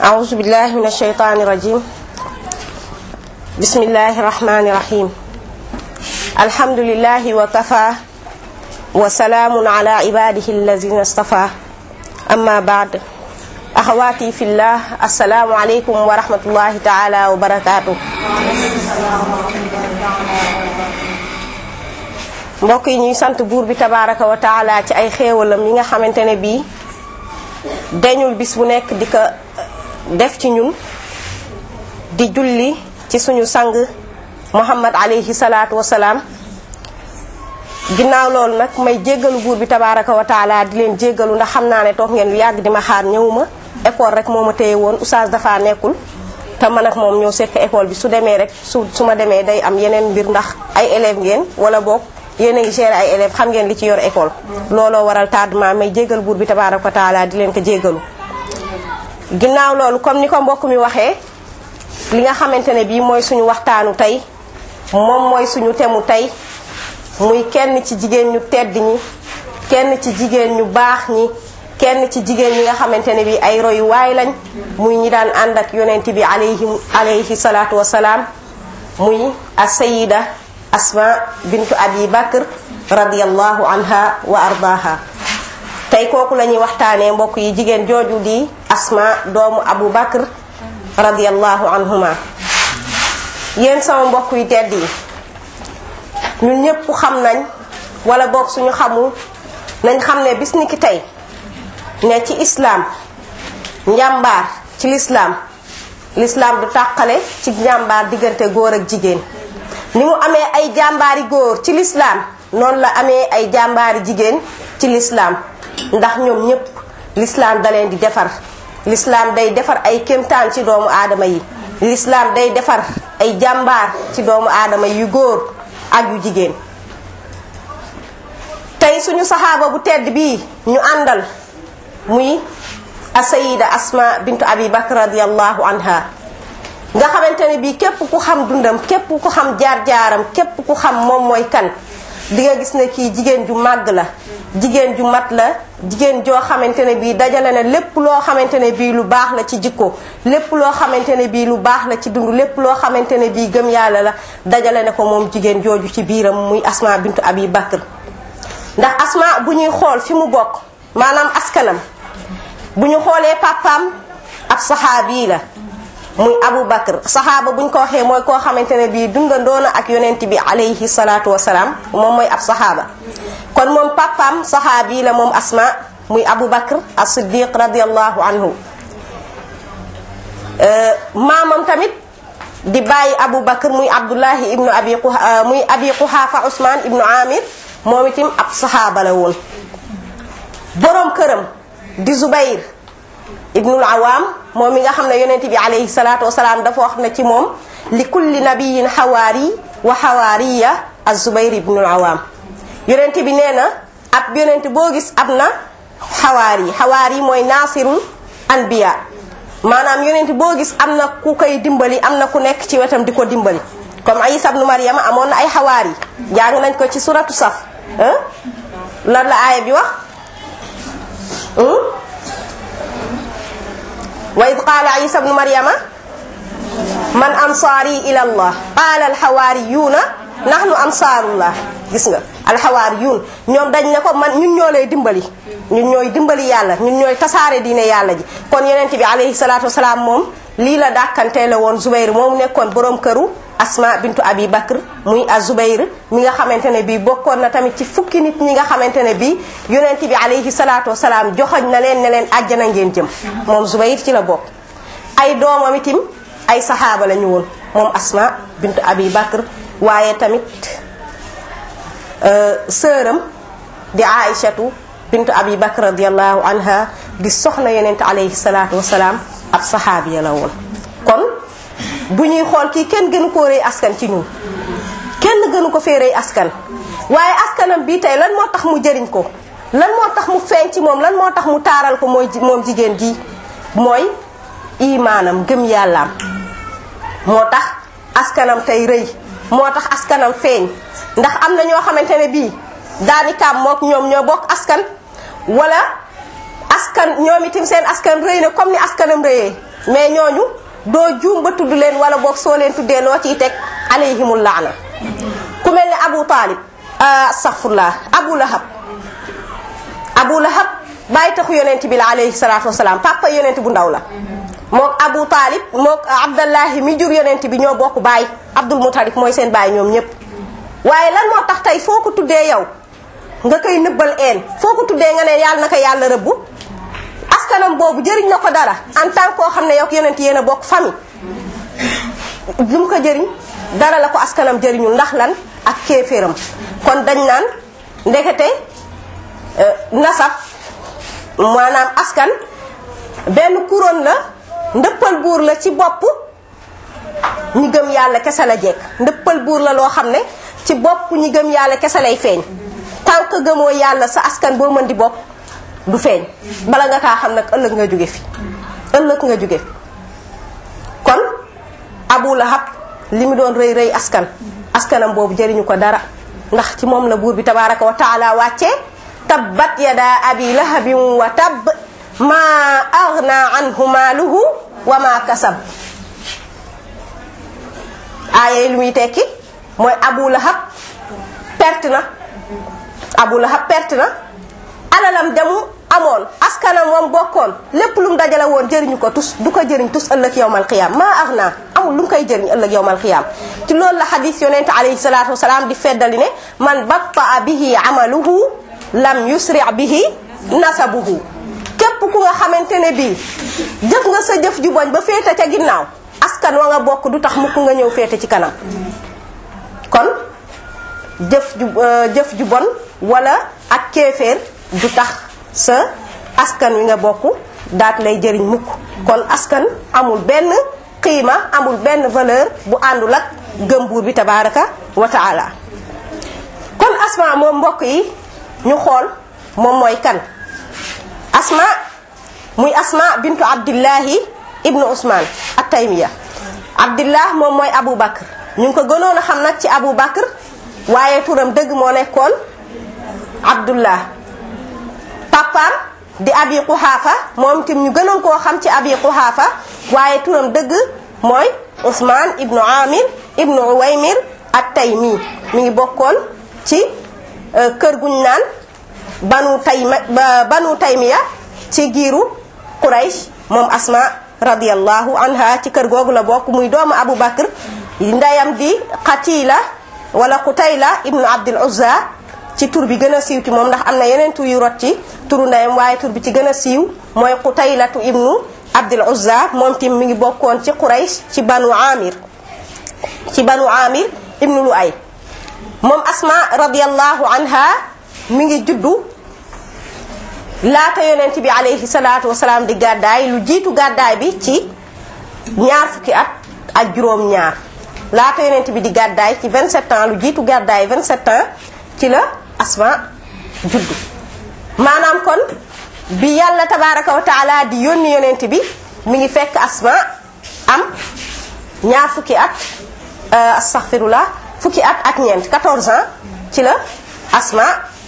أعوذ بالله من الشيطان الرجيم بسم الله الرحمن الرحيم الحمد لله وكفى وسلام على عباده الذين اصطفى أما بعد أخواتي في الله السلام عليكم ورحمة الله تعالى وبركاته mbokk yi ñuy sant buur bi tabaraka wa taala ci ay xéewalam yi nga xamante ne bii dañul bis bu nekk di ko def ci ñun di julli ci suñu sang muhammad alayhi salaatu wasalaam ginnaaw loolu nag may jéggalu buur bi tabaraka wa taala di leen jéggalu ndax xam naa ne toog ngeen lu yàgg di ma xaar ñëwuma école rek moo ma téye woon oustaz dafa nekkul te man ak moom ñoo sekk école bi su demee rek su su ma demee day am yeneen mbir ndax ay élèves ngeen wala boog yéen a ngi gérer ay élèves xam ngeen li ci yor école looloo waral tardement may jéggal buur bi tabaraka wa taala di leen ko jéggalu ginnaaw loolu comme ni ko mbokk mi waxee li nga xamante ne bii mooy suñu waxtaanu tey moom mooy suñu temu tey muy kenn ci jigéen ñu tedd ñi kenn ci jigéen ñu baax ñi kenn ci jigéen ñi nga xamante ne bii ay royuwaay lañ muy ñi daan ànd ak yonent bi alayhi alayhi salaatu wasalaam muy asayida asma bintu abi bakr radiallahu anha wa ardaha tey kooku la ñuy waxtaanee mbokk yi jigéen jooju di asma doomu abu bakr radiallahu anhuma yéen sama mbokk yi tedd yi ñun ñépp xam nañ wala boog suñu xamul nañ xam ne bis ni ki tey ne ci islaam njàmbaar ci lislaam lislaam du tàqale ci njàmbaar diggante góor ak jigéen ni mu amee ay jàmbaari góor ci lislaam noonu la amee ay jàmbaari jigéen ci lislaam ndax ñoom ñépp lislaam da leen di defar lislaam day defar ay kéemtaan ci doomu aadama yi lislaam day defar ay jàmbaar ci doomu aadama yu góor ak yu jigéen tey suñu saxaaba bu tedd bii ñu àndal muy asayida asma bintu abi bakr radiallahu anha nga xamante ne bii képp ku xam dundam képp ku xam jaar-jaaram képp ku xam moom mooy kan di nga gis ne kii jigéen ju màgg la jigéen ju mat la jigéen joo xamante ne bii dajale na lépp loo xamante ne bii lu baax la ci jikko lépp loo xamante ne bii lu baax la ci dund lépp loo xamante ne bii gëm yàlla la dajale na ko moom jigéen jooju ci biiram muy asma bintu abi bakr ndax asma bu ñuy xool fi mu bokk maanaam askanam bu ñu xoolee papaam ab saxaabi la muy abu bakr saxaaba buñ ko waxee mooy koo xamante ne bii dundandoona ak yonent bi alayhi salaatu wasalaam moom mooy ab saxaaba kon moom papaam saxaabi la moom asma muy abu bakr as siddiq radiallahu anhu maamam tamit di bàyyi abu bakr muy abdullahi ibnu abi muy abi quhaafa usman ibnu amir moom itam ab saxaaba la woon boroom këram di zubayr ibnul awaam moom mi nga xam ne yonent bi alayhi salaatu wasalaam dafa wax na ci moom li kulli nabiyin xawaari wa xawaariya az zubayr ibnul awaam yonent bi nee na ab yonent boo gis ab na xawaari xawaari mooy naasirul anbiya maanaam yonent boo gis am na ku koy dimbali am na ku nekk ci wetam di ko dimbali comme Isa ibnu Maryama amoon na ay xawaari jàng nañ ko ci suratu saf lan la aaya bi wax wa id qaala isa bnu maryama man ansaari ila allah qaala alxawaariyuuna nahnu ansaarullah gis nga alxawaariyuun ñoom dañ ne ko man ñun ñoo lay dimbali ñun ñooy dimbali yàlla ñun ñooy tasaare diine yàlla ji kon yonent bi alayhi salaatu wasalaam moom lii la dàkkantee la woon Zubayr moom nekkoon boroom këru Asma bintu Abi Bakr muy a Zubayr mi nga xamante ne bii bokkoon na tamit ci fukki nit ñi nga xamante ne bii yonent bi alayhi salaatu wasalaam joxoñ na leen ne leen àjjana ngeen jëm moom Zubayr ci la bokk ay doomam itim ay saxaaba la ñu woon moom Asma bintu Abi Bakr waaye tamit sëram di Aïchatu bintu Abi Bakr radiallahu anha di soxna yonent alayhi salaatu wasalaam ab saxaabiya la woon kon bu ñuy xool kii kenn gënu koo rëy askan ci ñun kenn gënu ko fee rëy askan waaye askanam bii tey lan moo tax mu jëriñ ko lan moo tax mu feeñ ci moom lan moo tax mu taaral ko mooy moom jigéen ji mooy imaanam gëm yàllaam moo tax askanam tey rëy moo tax askanam feeñ ndax am na ñoo xamante ne bii daanikaam mook ñoom ñoo bokk askan wala askan ñoom itam seen askan rëy na comme ni askanam rëyee mais ñooñu doo juum ba tudd leen wala boog soo leen tuddee loo ciy teg alayhimul laana ku mel ne Abu Talib astaghfirullah Abu Lahab Abu Lahab bàyyi taxu yonent bi la alayhi salaatu wasalaam papa yonent bu ndaw la mook Abu Talib mook Abdallahi mi jur yonent bi ñoo bokk baay Abdul Mutalib mooy seen baay ñoom ñépp waaye lan moo tax tey foo ko tuddee yow nga koy nëbbal een foo ko tuddee nga ne yàlla na ko yàlla rëbbu askanam boobu jëriñ na ko dara en tant koo xam ne yow yonent yéen a bokk famille lu mu ko jëriñ dara la ko askanam jëriñul ndax lan ak kéeféeram kon dañ naan ndekete nasab maanaam askan benn couronne la ndëppal buur la ci bopp ñi gëm yàlla kese la jekk ndëppal buur la loo xam ne ci bopp ñi gëm yàlla kese lay feeñ tant que gëmoo yàlla sa askan boo mën di bokk du feeñ bala nga kaa xam nag ëllëg nga jóge fi ëllëg nga jóge fi kon Abu Lahab li mu doon rëy rëy askan askanam boobu jëriñu ko dara ndax ci moom la buur bi tabaraka wa taala wàccee tabbat yada abi lahabin wa tabb ma aghna anhu maaluhu wa ma kasab aaye lu muy tekki mooy Abu Lahab perte na Abu Lahab perte na alalam demu amoon askanam moom bokkoon lépp lu mu dajale woon jëriñu ko tus du ko jëriñ tus ëllëg yowmal xiyaam maa ax naa amul lu mu koy jëriñ ëllëg yowmal xiyaam ci loolu la xadis yonente alayhi salaatu wasalaam di feddali ne man battaa bihi amaluhu lam yusri bihi nasabuhu képp ku nga xamante ne bii jëf nga sa jëf ju boñ ba féete ca ginnaaw askan wa nga bokk du tax mukk nga ñëw féete ci kanam kon jëf ju jëf ju bon wala ak kéeféer du tax sa askan wi nga bokk daat lay jëriñ mukk kon askan amul benn xiima amul benn valeur bu àndul ak gëm buur bi tabaraka wa taala kon asma moom mbokk yi ñu xool moom mooy kan asma muy asma bintu abdillahi ibnu usman at taymiya abdillah moom mooy abou bakr ñu ngi ko gënoon a xam nag ci abou bakr waaye turam dëgg moo nekkoon abdullah papaam di abi quhaafa moom tim ñu gënoon koo xam ci abi quhaafa waaye turam dëgg mooy usman ibnu amir ibnu uwaymir at taymi mi ngi bokkoon ci kër guñ naan banu tayma banu taymiya ci giiru quraysh moom asma radiallahu anha ci kër googu la bokk muy doomu abu bakr ndeyam di qatila wala qutayla ibnu abdul uzza ci tur bi gën a siiw ci moom ndax am na yeneen tur yu rot ci turu ndeyam waaye tur bi ci gën a siiw mooy qutaylatu ibnu abdul uzza moom tim mi ngi bokkoon ci quraysh ci banu amir ci banu amir ibnu lu ay moom asma radiallahu anha mi ngi juddu laata yonent bi alayhi salaatu wasalaam di gàddaay lu jiitu gàddaay bi ci ñaar fukki at ak juróom ñaar laata yonent bi di gàddaay ci 27 ans lu jiitu gàddaay 27 ans ci la asma juddu maanaam kon bi yàlla tabaraka wa taala di yónni yonent bi mi ngi fekk asma am ñaar fukki at astaghfirullah fukki at ak ñeent 14 ans ci la asma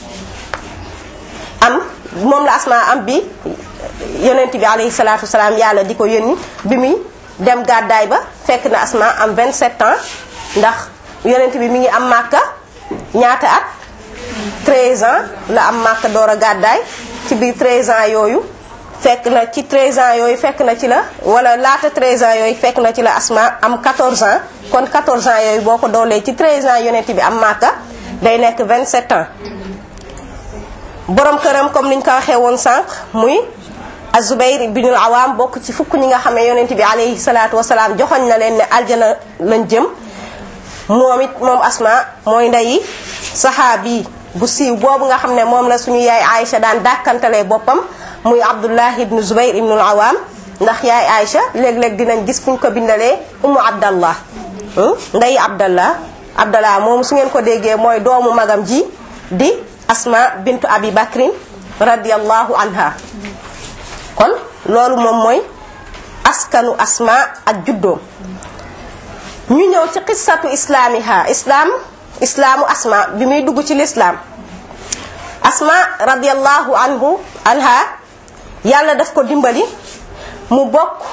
am moom la asma am bi yonent bi alayhi salaatu wasalaam yàlla di ko yónni bi muy dem gàddaay ba fekk na asma am 27 ans ndax yonent bi mi ngi am màkka ñaata at 13 ans la am màkka door a gàddaay ci biir 13 ans yooyu fekk na ci 13 ans yooyu fekk na ci la wala laata 13 ans yooyu fekk na ci la asma am 14 ans kon 14 ans yooyu boo ko doolee ci 13 ans yonent bi am màkka day nekk 27 ans borom këram comme niñ ko waxee woon sànq muy azubayr ibnul awaam bokk ci fukk ñi nga xam ne yonent bi alayhi salaatu wasalaam joxoñ na leen ne aljana lañ jëm moom it moom asma mooy ndeyi saxaabi bu siiw boobu nga xam ne moom la suñu yaay Aïcha daan dàkkantalee boppam muy abdullah ibnu zubayr ibnul awaam ndax yaay Aïcha léeg-léeg dinañ gis fuñ ko bindalee umu abdallah ndeyi abdallah abdallah moom su ngeen ko déggee mooy doomu magam ji di asma bintu abi bakrin radiallahu anha kon loolu moom mooy askanu asma ak juddoom ñu ñëw ci qissatu islaamiha islaam islaamu asma bi muy dugg ci lislaam asma radiallahu anhu anha yàlla daf ko dimbali mu bokk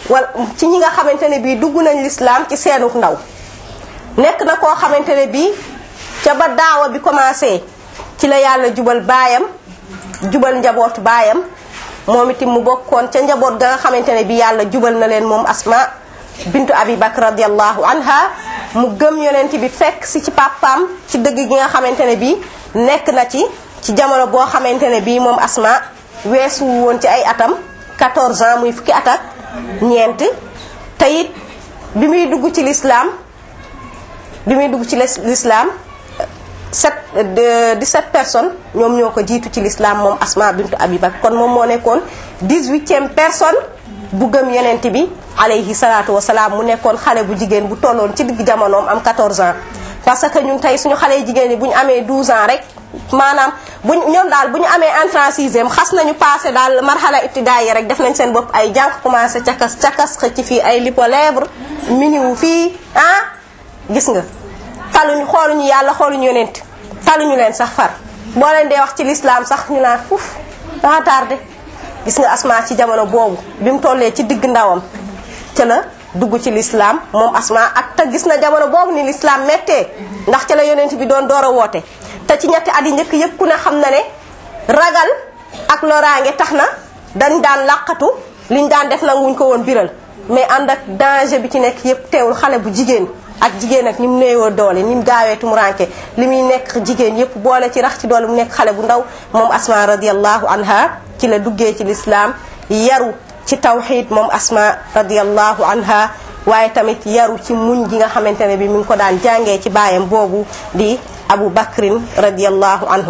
wala ci ñi nga xamante ne bii dugg nañ lislaam ci seenuk ndaw nekk na koo xamante ne bii ca ba daawa bi commencé ci la yàlla jubal baayam jubal njabootu baayam moom itam mu bokkoon ca njaboot ga nga xamante ne bii yàlla jubal na leen moom asma bintu abi bakr radiallahu anha mu gëm yonent bi fekk si ci papaam ci dëgg gi nga xamante ne bii nekk na ci ci jamono boo xamante ne bii moom asma weesu woon ci ay atam 14 ans muy fukki at ak ñeent te it bi muy dugg ci lislaam bi muy dugg ci lislaam sept dix-sept personnes ñoom ñoo ko jiitu ci lislaam moom asma bintu abi bakr kon moom moo nekkoon dix-huitième personne bu gëm yonent bi alayhi salaatu wasalaam mu nekkoon xale bu jigéen bu tolloon ci digg jamonoom am 14 ans parce que ñun tey suñu xale jigéen ñi bu ñu amee 12 ans rek maanaam buñ ñoom daal bu ñu amee entrée en sixième xas nañu passé daal marxala ibtidaay yi rek def nañ seen bopp ay jànq commencé cakas cakas xëcc fii ay lipo lèvre miniwu fii ah gis nga taluñu xooluñu yàlla xooluñu yonent taluñu leen sax far boo leen dee wax ci lislaam sax ñu naan fuf danga tardé gis nga asma ci jamono boobu bi mu tollee ci digg ndawam ca la dugg ci lislaam moom asma ak te gis na jamono boobu ni lislaam méttee ndax ca la yonent bi doon door a woote te ci ñetti at yi njëkk yëpp ku ne xam na ne ragal ak loraange tax na dañ daan làqatu liñ daan def nanguñ ko woon biral mais ànd ak danger bi ci nekk yëpp teewul xale bu jigéen ak jigéen ak ni mu néewoo doole ni mu gaawee tumuranke li muy nekk jigéen yëpp boole ci rax ci doole mu nekk xale bu ndaw moom asma radiallahu anha ci la duggee ci lislaam yaru ci tawxid moom asma radiallahu anha waaye tamit yaru ci muñ gi nga xamante ne bi mi ngi ko daan jàngee ci baayam boobu di abu bakrin radiallahu anhu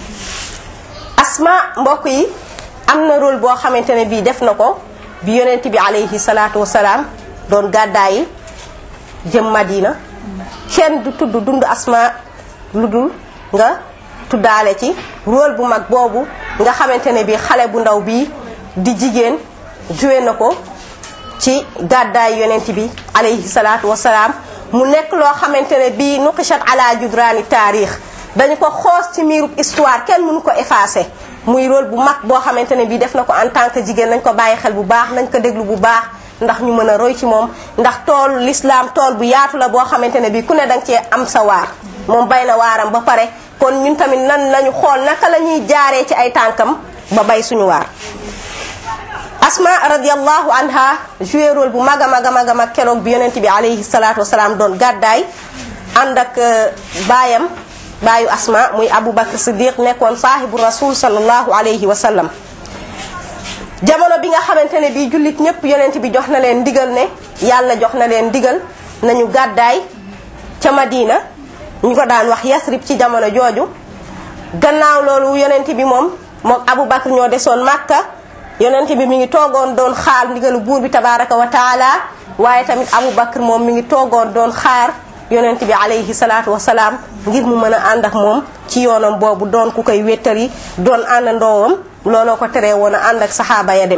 asma mbokk yi am na rôle boo xamante ne bii def na ko bi yonent bi alayhi salaatu wasalaam doon gàddaayi jëm madina kenn du tudd dund asma lu dul nga tuddaale ci rôle bu mag boobu nga xamante ne bii xale bu ndaw bii di jigéen joué na ko ci gàddaay yonent bi alayhi salaatu wasalaam mu nekk loo xamante ne bii nuqishat ala judraani taarix dañu ko xoos ci miirub histoire kenn mënu ko effacé muy rôle bu mag boo xamante ne bii def na ko en tant que jigéen nañ ko bàyyi xel bu baax nañ ko déglu bu baax ndax ñu mën a roy ci moom ndax tool l'islam tool bu yaatu la boo xamante ne bii ku ne danga cee am sa waar moom bay na waaram ba pare kon ñun tamit nan lañu xool naka la ñuy jaaree ci ay tànkam ba bay suñu waar asma radiallahu anha joué rôle bu mag a mag a mag a mag keroog bi yonent bi alayhi salaatu wasalaam doon gàddaay ànd ak baayam baayu asma muy abou bakr siddiq nekkoon saahibu rasul sallallahu alayhi wa sallam jamono bi nga xamante ne bii jullit ñëpp yonent bi jox na leen ndigal ne yàlla jox na leen ndigal nañu gàddaay ca madina ñu ko daan wax yasrib ci jamono jooju gannaaw loolu yonent bi moom moom abou bakr ñoo desoon màkka yonent bi mi ngi toogoon doon xaar ndigalu buur bi tabaraka wa taala waaye tamit abou bakr moom mi ngi toogoon doon xaar yonent bi alayhi salaatu wasalaam ngir mu mën a ànd ak moom ci yoonam boobu doon ku koy wéttali doon àndandoowam looloo ko teree woon a ànd ak saxaaba ya dem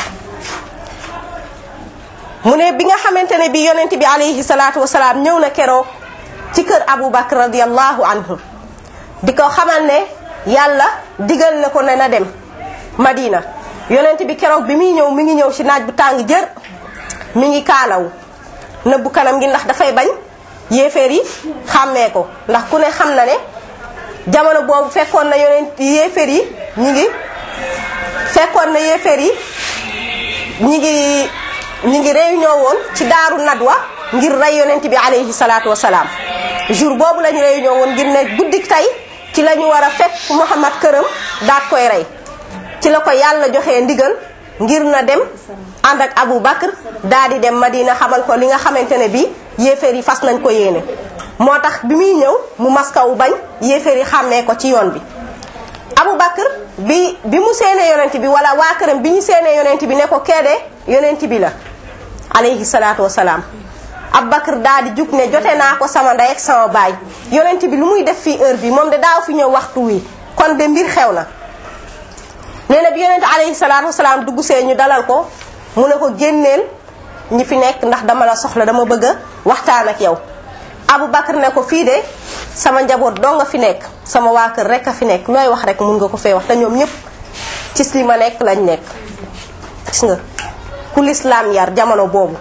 mu ne bi nga xamante ne bi yonent bi alayhi salaatu wasalaam ñëw na keroog ci kër abou bakr radiallahu anhu di ko xamal ne yàlla digal na ko ne na dem madina yonent bi keroog bi muy ñëw mi ngi ñëw ci naaj bu tàng jër mi ngi kaalaw nëbbu kanam gi ndax dafay bañ yéeféer yi xàmmee ko ndax ku ne xam na ne jamono boobu fekkoon na yonent yéeféer yi ñi ngi fekkoon na yéeféer yi ñi ngi ñi ngi réunion woon ci daaru nadwa ngir rey yonent bi alayhi salaatu wasalaam jour boobu lañu réunion woon ngir ne guddik tey ci la ñu war a fekk Muhammad këram daat koy rey ci la ko yàlla joxee ndigal ngir na dem ànd ak Abu Bakr daal di dem Madina xamal ko li nga xamante ne bii yéeféer yi fas nañ ko yéene moo tax bi muy ñëw mu maskawu bañ yéeféer yi xàmmee ko ci yoon bi Abu Bakr bi bi mu seenee yonent bi wala waa këram bi ñu seenee yonent bi ne ko keede yonent bi la alayhi salaatu wasalaam Abu Bakr daal di jug ne jote naa ko sama ndey ak sama baay yonent bi lu muy def fii heure bi moom de daaw fi ñëw waxtu wi kon de mbir xew na nee na bi yonent alayhi salaatu wasalaam dugg see ñu dalal ko mu ne ko génneel ñi fi nekk ndax dama la soxla dama bëgg a waxtaan ak yow Abu Bakr ne ko fii de sama njaboot doo nga fi nekk sama waa kër rek a fi nekk looy wax rek mun nga ko fee wax te ñoom ñëpp ci li ma nekk lañ nekk gis nga ku lislaam yar jamono boobu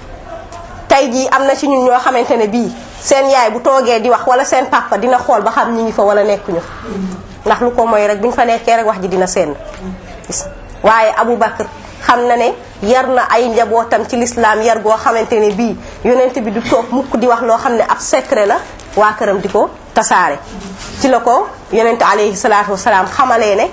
tey jii am na ci ñun ñoo xamante ne bii seen yaay bu toogee di wax wala seen papa dina xool ba xam ñi ngi fa wala nekkuñu ndax lu ko mooy rek bu ñu fa nekkee rek wax ji dina seen gis waaye Abu Bakr xam na ne yar na ay njabootam ci lislaam yar goo xamante ne bii yonent bi du toog mukk di wax loo xam ne ab secret la waa këram di ko tasaare ci la ko yonent alayhi salaatu wasalaam xamalee ne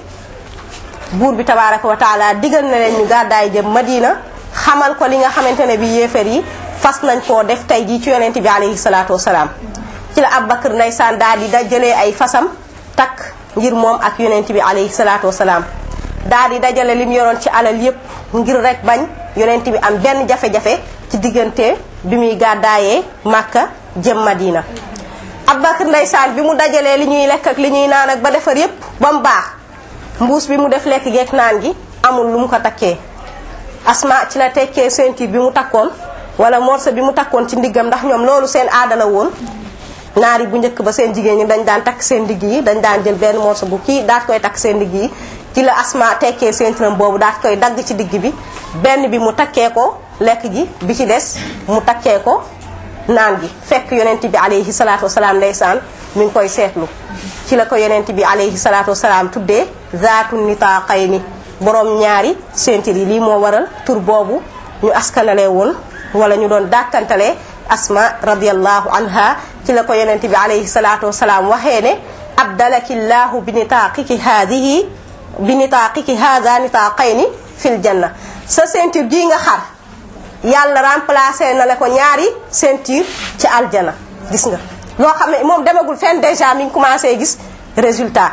buur bi tabaraka wa taala digal na leen ñu gàddaay jëm Madina xamal ko li nga xamante ne bi yéefar yi fas nañ koo def tey jii ci yonent bi alayhi salaatu wasalaam ci la Abu Bakr ndeysaan daal di dajalee ay fasam takk ngir moom ak yonent bi alayhi salaatu wasalaam daal di dajale lim yoroon ci alal yépp ngir rek bañ yonent bi am benn jafe-jafe ci diggante bi muy gàddaayee Màkka jëm Madina Abu Bakr ndeysaan bi mu dajalee li ñuy lekk ak li ñuy naan ak ba defar yépp ba mu baax mbuus bi mu def lekk geek naan gi amul lu mu ko takkee asma ci la tekkee ceinture bi mu takkoon wala morso bi mu takkoon ci ndiggam ndax ñoom loolu seen aada la woon naari bu njëkk ba seen jigéen ñi dañ daan takk seen ndigg yi dañ daan jël benn morso bu kii daat koy takk seen ndigg yi ci la asma tekkee ceinture boobu daat koy dagg ci digg bi benn bi mu takkee ko lekk gi bi ci des mu takkee ko naan gi fekk yonent bi alayhi salaatu wasalaam ndeysaan mi ngi koy seetlu ci la ko yonent bi alayhi salaatu wasalaam tuddee zaatu nitaaqayni borom ñaari ceinture yi lii moo waral tur boobu ñu askanale woon wala ñu doon dàkkantalee asma radiallahu anha ci la ko yonent bi alayhi salaatu wasalaam waxee ne abdalaki llahu bi nitaaqiki haadihi bi nitaaqiki haada nitaaqayni fil janna sa ceinture gii nga xar yàlla remplacé na la ko ñaari ceinture ci aljana gis nga loo xam ne moom demagul fenn déjà mi ngi commencé gis résultat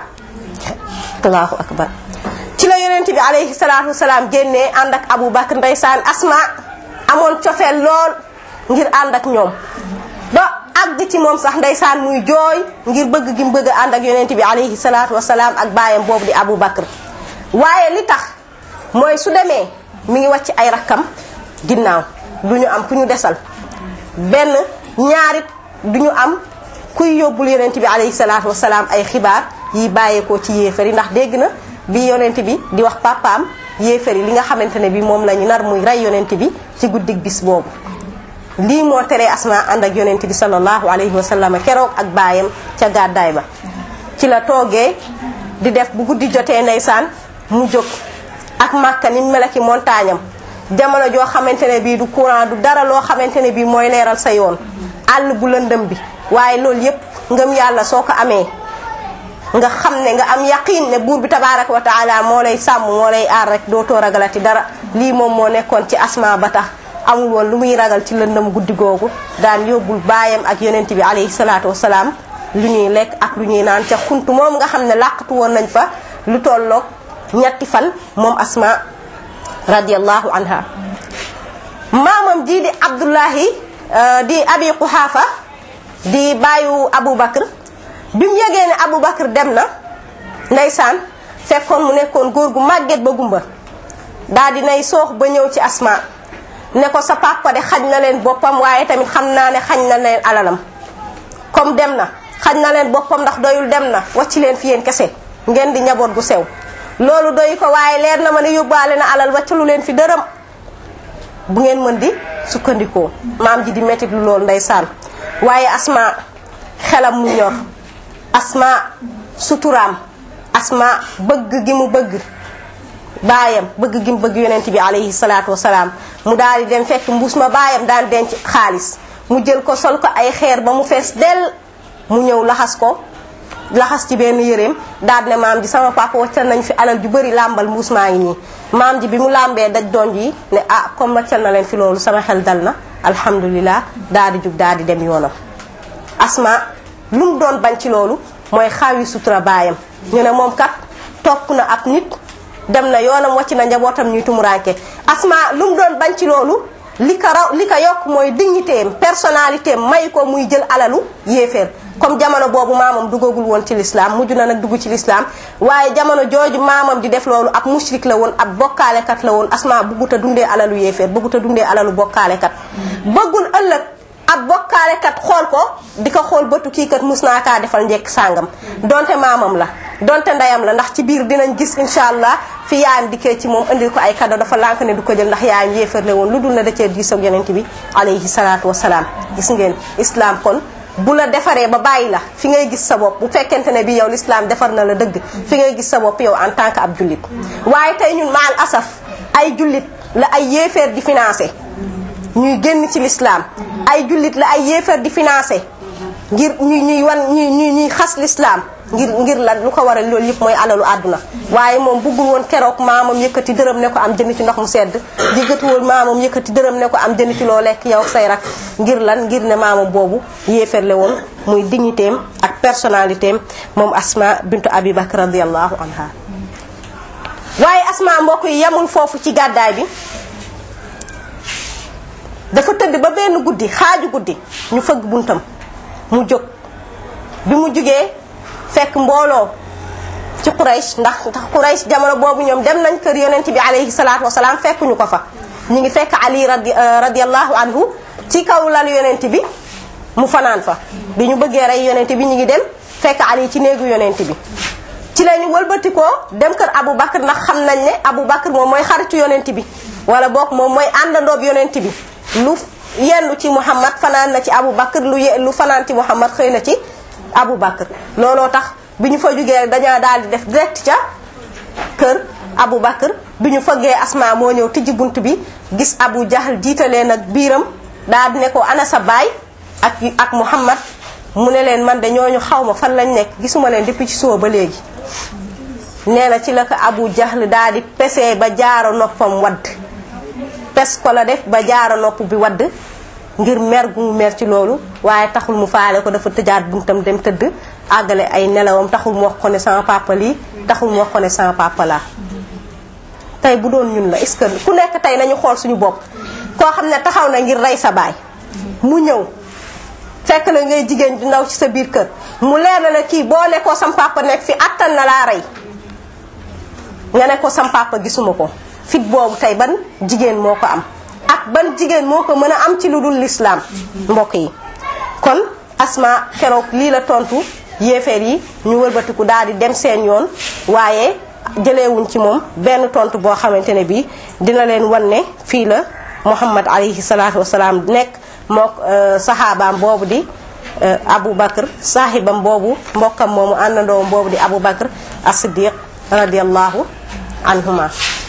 allahu akbar ci la yonent bi alayhi salaatu wasalaam génnee ànd ak Abu Bakr ndeysaan asma amoon cofeel lool ngir ànd ak ñoom ba àgg ci moom sax ndeysaan muy jooy ngir bëgg gi mu bëgg a ànd ak yonent bi alayhi salaatu wasalaam ak baayam boobu di Abu Bakr waaye li tax mooy su demee mi ngi wàcc ay rakkam ginnaaw du ñu am ku ñu desal benn ñaarit du ñu am kuy yóbbul yonent bi alayhi salaatu wasalaam ay xibaar yi bàyyeekoo ci yéefar yi ndax dégg na bi yonent bi di wax papaam yéefar yi li nga xamante ne bi moom la ñu nar muy rey yonent bi ci guddig bis boobu lii moo teree asma ànd ak yonent bi sallallahu alayhi wa sallam keroog ak baayam ca gàddaay ba ci la toogee di def bu guddi jotee ndeysaan mu jóg ak màkka ni melaki montagne am jamono joo xamante ne bii du courant du dara loo xamante ne bii mooy leeral sa yoon àll bu lëndëm bi waaye loolu yépp ngëm yàlla soo ko amee nga xam ne nga am yaqiin ne buur bi tabaraka wa taala moo lay sàmm moo lay aar rek dootoo ragalati dara lii moom moo nekkoon ci asma ba tax amul woon lu muy ragal ci lëndëm guddi googu daan yóbbul baayam ak yonent bi alayhi salaatu wasalaam lu ñuy lekk ak lu ñuy naan ca xuntu moom nga xam ne làqatu woon nañ fa lu tolloog ñetti fan moom asma radiallahu anha maamam jii di abdullahi di abi quhaafa di bàyyu abu bakr bi mu yegee ne abu bakr dem na ndeysaan fekkoon mu nekkoon góor gu màgget ba gumba daal di nay soox ba ñëw ci asma ne ko sa papa de xañ na leen boppam waaye tamit xam naa ne xañ na leen alalam comme dem na xañ na leen boppam ndax doyul dem na wàcc leen fi yéen kese ngeen di njaboot gu sew loolu doy ko waaye leer na ma ne yóbbaale na alal wàccalu leen fi dërëm bu ngeen mën di sukkandikoo maam ji di mettit lu loolu ndeysaan waaye asma xelam mu ñor asma suturaam asma bëgg gi mu bëgg baayam bëgg gi mu bëgg yonent bi alayhi salaatu wasalaam mu daal di dem fekk mbuus ma baayam daan denc xaalis mu jël ko sol ko ay xeer ba mu fees dell mu ñëw laxas ko laxas ci benn yëreem daal ne maam ji sama papa waccal nañ fi alal ju bëri làmbal mbuus maa ngi nii maam ji bi mu làmbee daj doon ji ne ah comme waccal na leen fi loolu sama xel dal na alhamdulilah daal di jug daal di dem yoonam asma lu mu doon bañ ci loolu mooy xaawi sutura baayam ñu ne moom kat topp na ab nit dem na yoonam wàcc na njabootam ñuy tumuraanke asma lu mu doon bañ ci loolu li ko raw li ko yokk mooy dignité am personnalité am may ko muy jël alalu yéeféer comme jamono boobu maamam duggagul woon ci lislaam mujj na nag dugg ci lislaam waaye jamono jooju maamam di def loolu ab mushrik la woon ab bokkaalekat la woon asma bëggut a dundee alalu yéeféer bëggut a dundee alalu bokkaalekat bëggul ëllëg ab bokkaalekat xool ko di ko xool bëtu kii kat mus naa kaa defal njekk sàngam donte maamam la donte ndeyam la ndax ci biir dinañ gis incha allah fi yaayam dikkee ci moom indil ko ay cadeau dafa lànk ne du ko jël ndax yaayam yéefarle woon lu dul na da cee diisoog yonent bi alayhi salaatu wasalaam gis ngeen islam kon bu la defaree ba bàyyi la fi ngay gis sa bopp bu fekkente ne bi yow l'islam defar na la dëgg fi ngay gis sa bopp yow en tant que ab jullit waaye tey ñun maal asaf ay jullit la ay yéeféer di financé ñuy génn ci l'islam ay jullit la ay yéeféer di financé ngir ñuy ñuy wan ñuy ñuy ñuy xas l'islam ngir ngir lan lu ko waral loolu yëpp mooy alalu àdduna waaye moom buggul woon keroog maamam yëkkati dërëm ne ko am jënd ci ndox mu sedd yëkkatiwul maamam yëkkati dërëm ne ko am jënd ci loo lekk yow say rak ngir lan ngir ne maamam boobu yéeferle woon muy dignitéem ak personnalitéem moom asma bintu abi bakr radiallahu anha waaye asma mbokk yi yemul foofu ci gàddaay bi dafa tëdd ba benn guddi xaaju guddi ñu fëgg buntam mu jóg bi mu jugee fekk mbooloo ci Quraysh ndax ndax Quraysh jamono boobu ñoom dem nañ kër yonent bi alayhi salaatu wasalaam fekkuñu ko fa ñu ngi fekk Ali radi radiallahu anhu ci kaw lal yonent bi mu fanaan fa bi ñu bëggee rey yonent bi ñu ngi dem fekk Ali ci néegu yonent bi ci la ñu wëlbatikoo dem kër Abu Bakr ndax xam nañ ne Abu Bakr moom mooy xaritu yonent bi wala boog moom mooy àndandoob yonent bi lu yendu ci Muhammad fanaan na ci Abu Bakr lu ye lu fanaan ci Muhammad xëy na ci Abu Bakr looloo tax bi ñu fa jugee dañoo daal di def direct ca kër Abu Bakr bi ñu fëggee Asma moo ñëw tijji bunt bi gis Abu Jahl jiitalee nag biiram daal di ne ko ana sa baay ak ak Muhammad mu ne leen man de ñooñu xaw ma fan lañ nekk gisuma leen depuis ci suba ba léegi. nee na ci la ko Abu Jahl daal di pesee ba jaaro noppam wadd pes ko la def ba jaaro nopp bi wadd ngir mer gu mu mer ci loolu waaye taxul mu faale ko dafa tëjaat buntam dem tëdd àggale ay nelawam taxul mu wax ko ne sama papa lii taxul mu wax ko ne sama papa laa tey bu doon ñun la est-ce que ku nekk tey nañu xool suñu bopp koo xam ne taxaw na ngir rey sa baay mu ñëw fekk la ngay jigéen ju ndaw ci sa biir kër mu leer na ne kii boo ne ko sam papa nekk fi attan na laa rey nga ne ko sam papa gisuma ko fit boobu tey ban jigéen moo ko am ak ban jigéen moo ko mën a am ci lu dul lislaam mbokk yi kon asma keroog lii la tontu yéeféer yi ñu wëlbatiku daal di dem seen yoon waaye jëleewuñ ci moom benn tontu boo xamante ne bii dina leen wan ne fii la muhammad alayhi salaatu wasalaam nekk mook saxaabaam boobu di Abu Bakr saahibam boobu mbokkam moomu àndandoom boobu di Abu Bakr as-Siddiq radiyallahu anhuma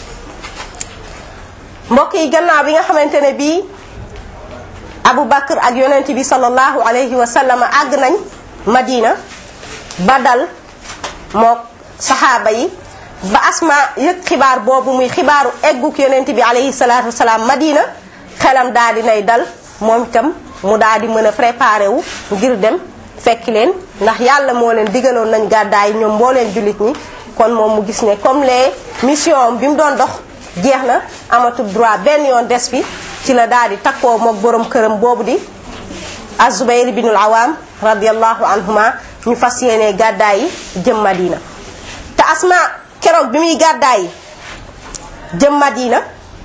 mbokk yi gannaaw bi nga xamante ne bii Abu Bakr ak yonent bi sallallahu alayhi wa sallam àgg nañ Madina ba dal mook saxaaba yi ba asma yëg xibaar boobu muy xibaaru egguk yonent bi alayhi salaatu wasalaam Madina xelam daal di nay dal moom itam mu daal di mën a préparé wu ngir dem fekki leen ndax yàlla moo leen digaloon nañ gàddaay ñoom mboo leen jullit ñi kon moom mu gis ne comme les mission bi mu doon dox jeex na amatul droit benn yoon des fi ci la daal di takkoo mook borom këram boobu di azubayr binul awam radiallahu anhuma ñu fas yéene gàddaay yi jëm madina te asma keroog bi muy gàddaay yi jëm madina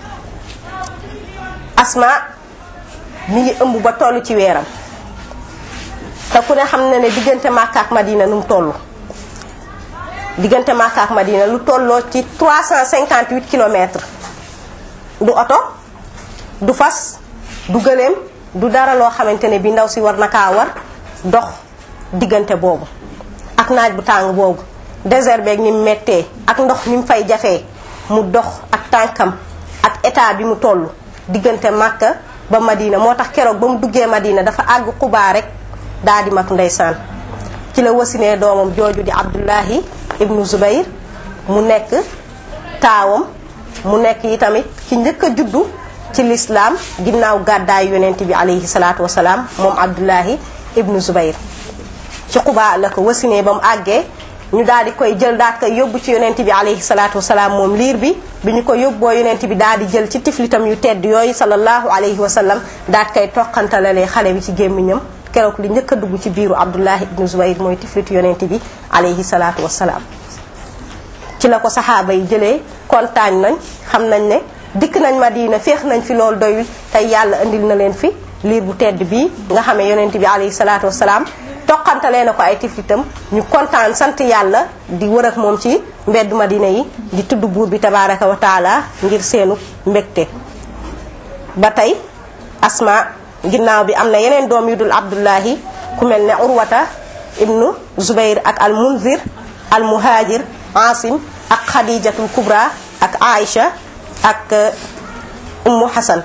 asma mi ngi ëmb ba toll ci weeram te ku ne xam na ne diggante Makka ak Madina nu mu toll diggante Makka ak Madina lu tolloo ci 358 kilomètres du oto du fas du gëléem du dara loo xamante ne bi ndaw si war na kaa war dox diggante boobu ak naaj bu tàng boobu désert beeg ni mu méttee ak ndox ni mu fay jafee mu dox ak tànkam ak état bi mu toll diggante Makka ba Madina moo tax keroog ba mu duggee Madina dafa àgg Xubaa rek daa di mag ndeysaan ci la wasinee doomam jooju di Abdullahi ibnu Zubayr mu nekk taawam mu nekk yi tamit ki njëkk a juddu ci lislaam ginnaaw gàddaay yonent bi alayhi salaatu wasalaam moom Abdullahi ibnu Zubayr ci Xubaa la ko wasinee ba mu àggee ñu daal di koy jël daal koy yóbbu ci yonent bi alayhi salaatu wasalaam moom liir bi bi ñu ko yóbboo yonent bi daal di jël ci tiflitam yu tedd yooyu sallallahu alayhi wa sallam daal koy toqantalalee xale bi ci gémmiñam keroog li njëkk a dugg ci biiru Abdullahi ibnu Zubayr mooy tiflitu yonent bi alayhi salaatu wasalaam ci la ko saxaaba yi jëlee kontaan nañ xam nañ ne dikk nañ Madina féex nañ fi loolu doyul tey yàlla indil na leen fi liir bu tedd bii nga xamee yonent bi alayhi salaatu wasalaam toqantalee na ko ay tiflitam ñu kontaan sant yàlla di wër ak moom ci mbeddu Madina yi di tudd buur bi tabaraka wa taala ngir seenu mbégte ba tey asma ginnaaw bi am na yeneen doom yu dul abdullahi ku mel ne urwata ibnu zubayr ak al munzir al muhajir asim ak xadijatul kubra ak aïcha ak ummu hasan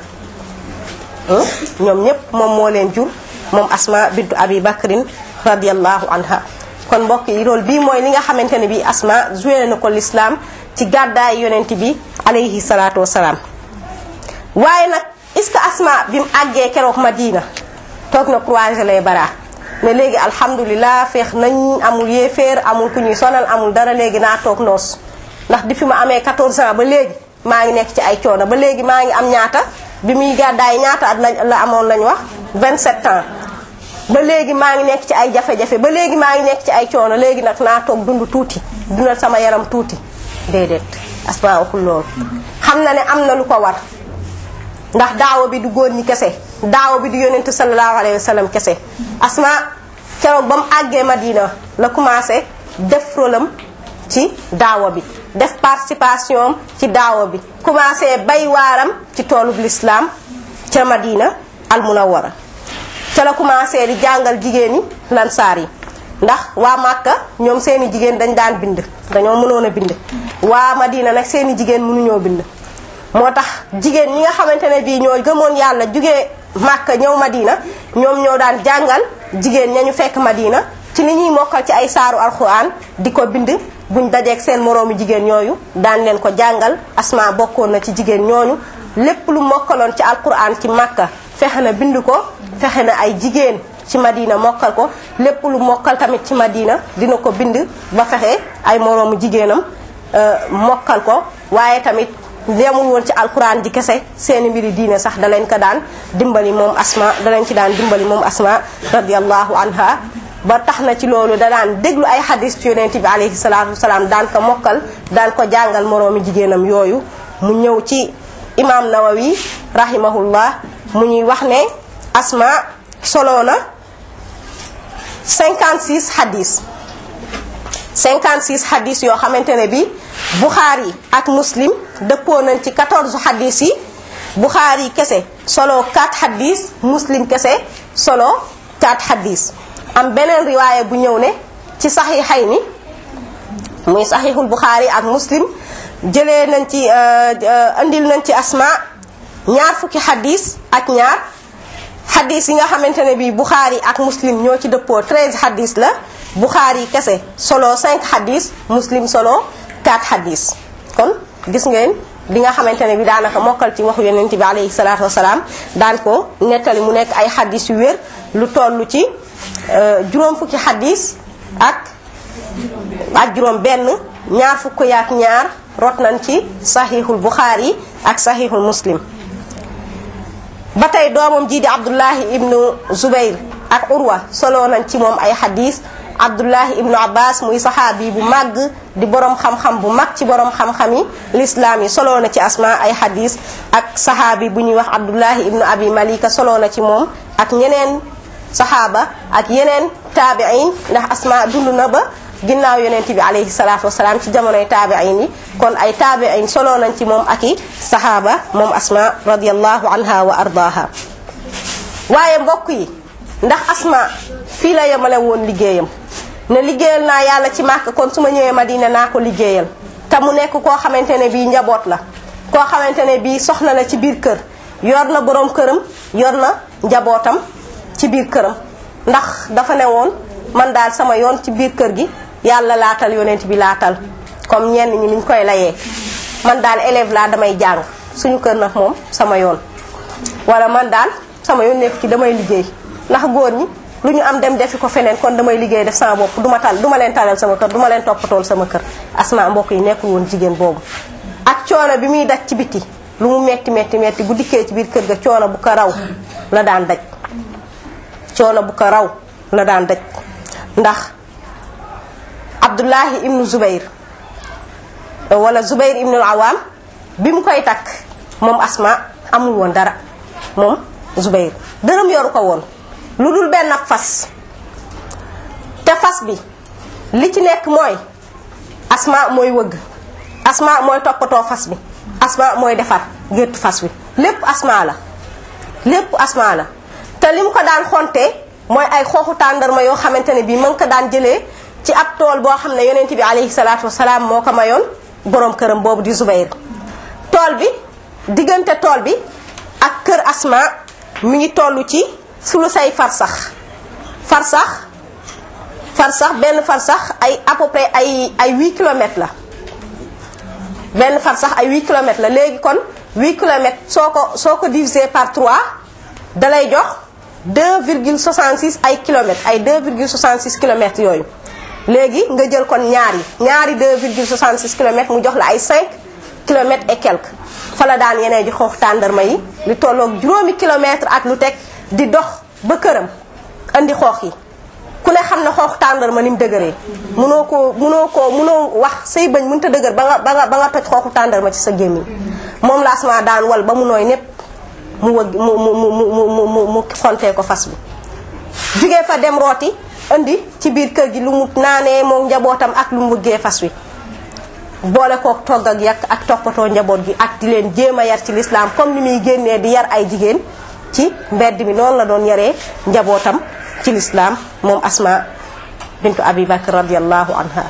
ñoom ñépp moom moo leen jur moom asma bintu abi bakrin radiallahu anha kon mbokk yi loolu bii mooy li nga xamante ne bi asma joué na ko l'islam ci gàddaay yonent bi alayhi salaatu wasalaam waaye nag est-ce que asma bi mu àggee keroog madina toog na croiser les bras ne léegi alhamdulilah feex nañ amul yéeféer amul ku ñuy sonal amul dara léegi naa toog noos ndax di fi ma amee 14 ans ba léegi maa ngi nekk ci ay coono ba léegi maa ngi am ñaata bi muy gàddaay ñaata at la amoon lañ wax 27 ans ba léegi maa ngi nekk ci ay jafe-jafe ba léegi maa ngi nekk ci ay coono léegi nag naa toog dund tuuti dundal sama yaram tuuti déedéet asma waxul loolu xam na ne am na lu ko war ndax daawa bi du góor ñi kese daawa bi du yonentu sallallahu alayhi wa sallam kese asma keroog ba mu àggee madina la commencé def rolam ci daawa bi def participation ci daawa bi commencé bay waaram ci toolub l'islam ca madina al munawwara ca la commencé di jàngal jigéen ñi lansaar yi ndax waa Màkka ñoom seeni jigéen dañ daan bind dañoo mënoon a bind waa Madina nag seeni jigéen mënuñoo bind moo tax jigéen ñi nga xamante ne bii ñoo gëmoon yàlla jugee Màkka ñëw Madina ñoom ñoo daan jàngal jigéen ña ñu fekk Madina ci ni ñuy mokkal ci ay saaru alxuraan di ko bind buñ dajeeg seen moroomu jigéen ñooyu daan leen ko jàngal asma bokkoon na ci jigéen ñooñu lépp lu mokkaloon ci alxuraan ci Màkka fexe na bind ko fexe na ay jigéen ci Madina mokkal ko lépp lu mokkal tamit ci Madina dina ko bind ba fexe ay moroomu jigéenam mokkal ko waaye tamit yemul woon ci alquran ji kese seeni mbiri diine sax da leen ko daan dimbali moom asma da leen ci daan dimbali moom asma radiallahu anha ba tax na ci loolu da daan déglu ay xadis ci yonent bi alayhi salaatu wasalaam daan ko mokkal daan ko jàngal moroomi jigéenam yooyu mu ñëw ci imam nawawi rahimahullah mu ñuy wax ne asma solo na 56 xadis 56 xadis yoo xamante ne bi Bukhari ak Muslim dëppoo nañ ci 14 xadis yi Bukhari kese solo 4 xadis Muslim kese solo 4 xadis am beneen riwaaya bu ñëw ne ci saxiixay ni muy saxiixul Bukhari ak Muslim jëlee nañ ci andil nañ ci asma ñaar fukki xadis ak ñaar xadis yi nga xamante ne bii Bukhari ak Muslim ñoo ci dëppoo 13 xadis la Bukhari kese solo 5 xadis Muslim solo 4 xadis kon gis ngeen li nga xamante ne bi daanaka mokkal ci waxu yonent bi alayhi salaatu wasalaam daan ko nettali mu nekk ay xadis yu wér lu toll ci juróom fukki xadis ak ak juróom benn ñaar fukk yaak ñaar rot nañ ci saxiixul Bukhari ak saxiixul Muslim ba tey doomam jii di Abdullahi ibnu Zubayr ak Urwa solo nañ ci moom ay xadis Abdullahi ibnu Abbas muy saxaabi bu màgg di borom xam-xam bu mag ci borom xam-xam yi lislaam yi solo na ci asma ay xadis ak saxaabi bu ñuy wax Abdullahi ibnu Abi Malika solo na ci moom ak ñeneen saxaaba ak yeneen taabiin ndax asma dund na ba ginnaaw yonent bi alayhi salaatu wasalaam ci jamonoy taabiin yi kon ay taabiin solo nañ ci moom ak i saxaaba moom asma radiallahu anha wa ardaha waaye mbokk yi ndax asma fii la yemale woon liggéeyam ne liggéeyal naa yàlla ci màkk kon su ma ñëwee Madina naa ko liggéeyal te mu nekk koo xamante ne bii njaboot la koo xamante ne bii soxna la ci biir kër yor na borom këram yor na njabootam ci biir këram ndax dafa ne woon man daal sama yoon ci biir kër gi yàlla laatal yonent bi laatal comme ñenn ñi niñ koy layee man daal élève laa damay jàng suñu kër nag moom sama yoon wala man daal sama yoon nekk ci damay liggéey ndax góor ñi lu ñu am dem defi ko feneen kon damay liggéey def sama bopp duma tal duma leen talal sama kër duma leen toppatool sama kër asma mbokk yi nekkul woon jigéen boobu ak coono bi muy daj ci biti lu mu metti metti metti bu dikkee ci biir kër ga coono bu ko raw la daan daj coono bu ko raw la daan daj ndax Abdullahi ibnu Zubayr wala Zubayr ibnu Awaam bi mu koy takk moom asma amul woon dara moom Zubayr dërëm yoru ko woon lu dul benn fas te fas bi li ci nekk mooy asma mooy wëgg asma mooy toppatoo fas bi asma mooy defar géttu fas bi lépp asma la lépp asma la te li mu ko daan xontee mooy ay xooxu tàndarma yoo xamante ne bii ma ngi ko daan jëlee ci ab tool boo xam ne yonent bi alayhi salaatu wasalaam moo ko mayoon boroom këram boobu di Zubayr tool bi diggante tool bi ak kër asma mi ngi toll ci sulu say farsax farsax farsax benn farsax ay à peu près ay ay 8 kilomètres la benn farsax ay 8 kilomètres la léegi kon 8 kilomètres soo ko soo ko divisé par 3 dalay jox 2,66 ay kilomètres ay 2,66 kilomètres yooyu léegi nga jël kon ñaar yi ñaari 2,66 kilomètres mu jox la ay 5 kilomètres et quelques fa la daan yeneen ji xoox tàndarma yi li tolloog juróomi kilomètres ak lu teg di dox ba këram andi xoox yi ku ne xam ne xoox tàndarma ni mu dëgëree munoo koo munoo koo munoo wax say bañ mënta dëgër ba nga ba nga ba nga toj xooxu tàndarma ci sa gémmiñ moom la asma daan wal ba mu nooy népp mu wëgg mu mu mu mu mu mu mu xontee ko fas bi jugee fa dem rooti indi ci biir kër gi lu mu naanee moom njabootam ak lu mu wëggee fas wi boole kook togg ak yàq ak toppatoo njaboot gi ak di leen jéem a yar ci lislaam comme ni muy génnee di yar ay jigéen ci mbedd mi noonu la doon yaree njabootam ci lislaam moom asma bintu abi bakr radiallahu anha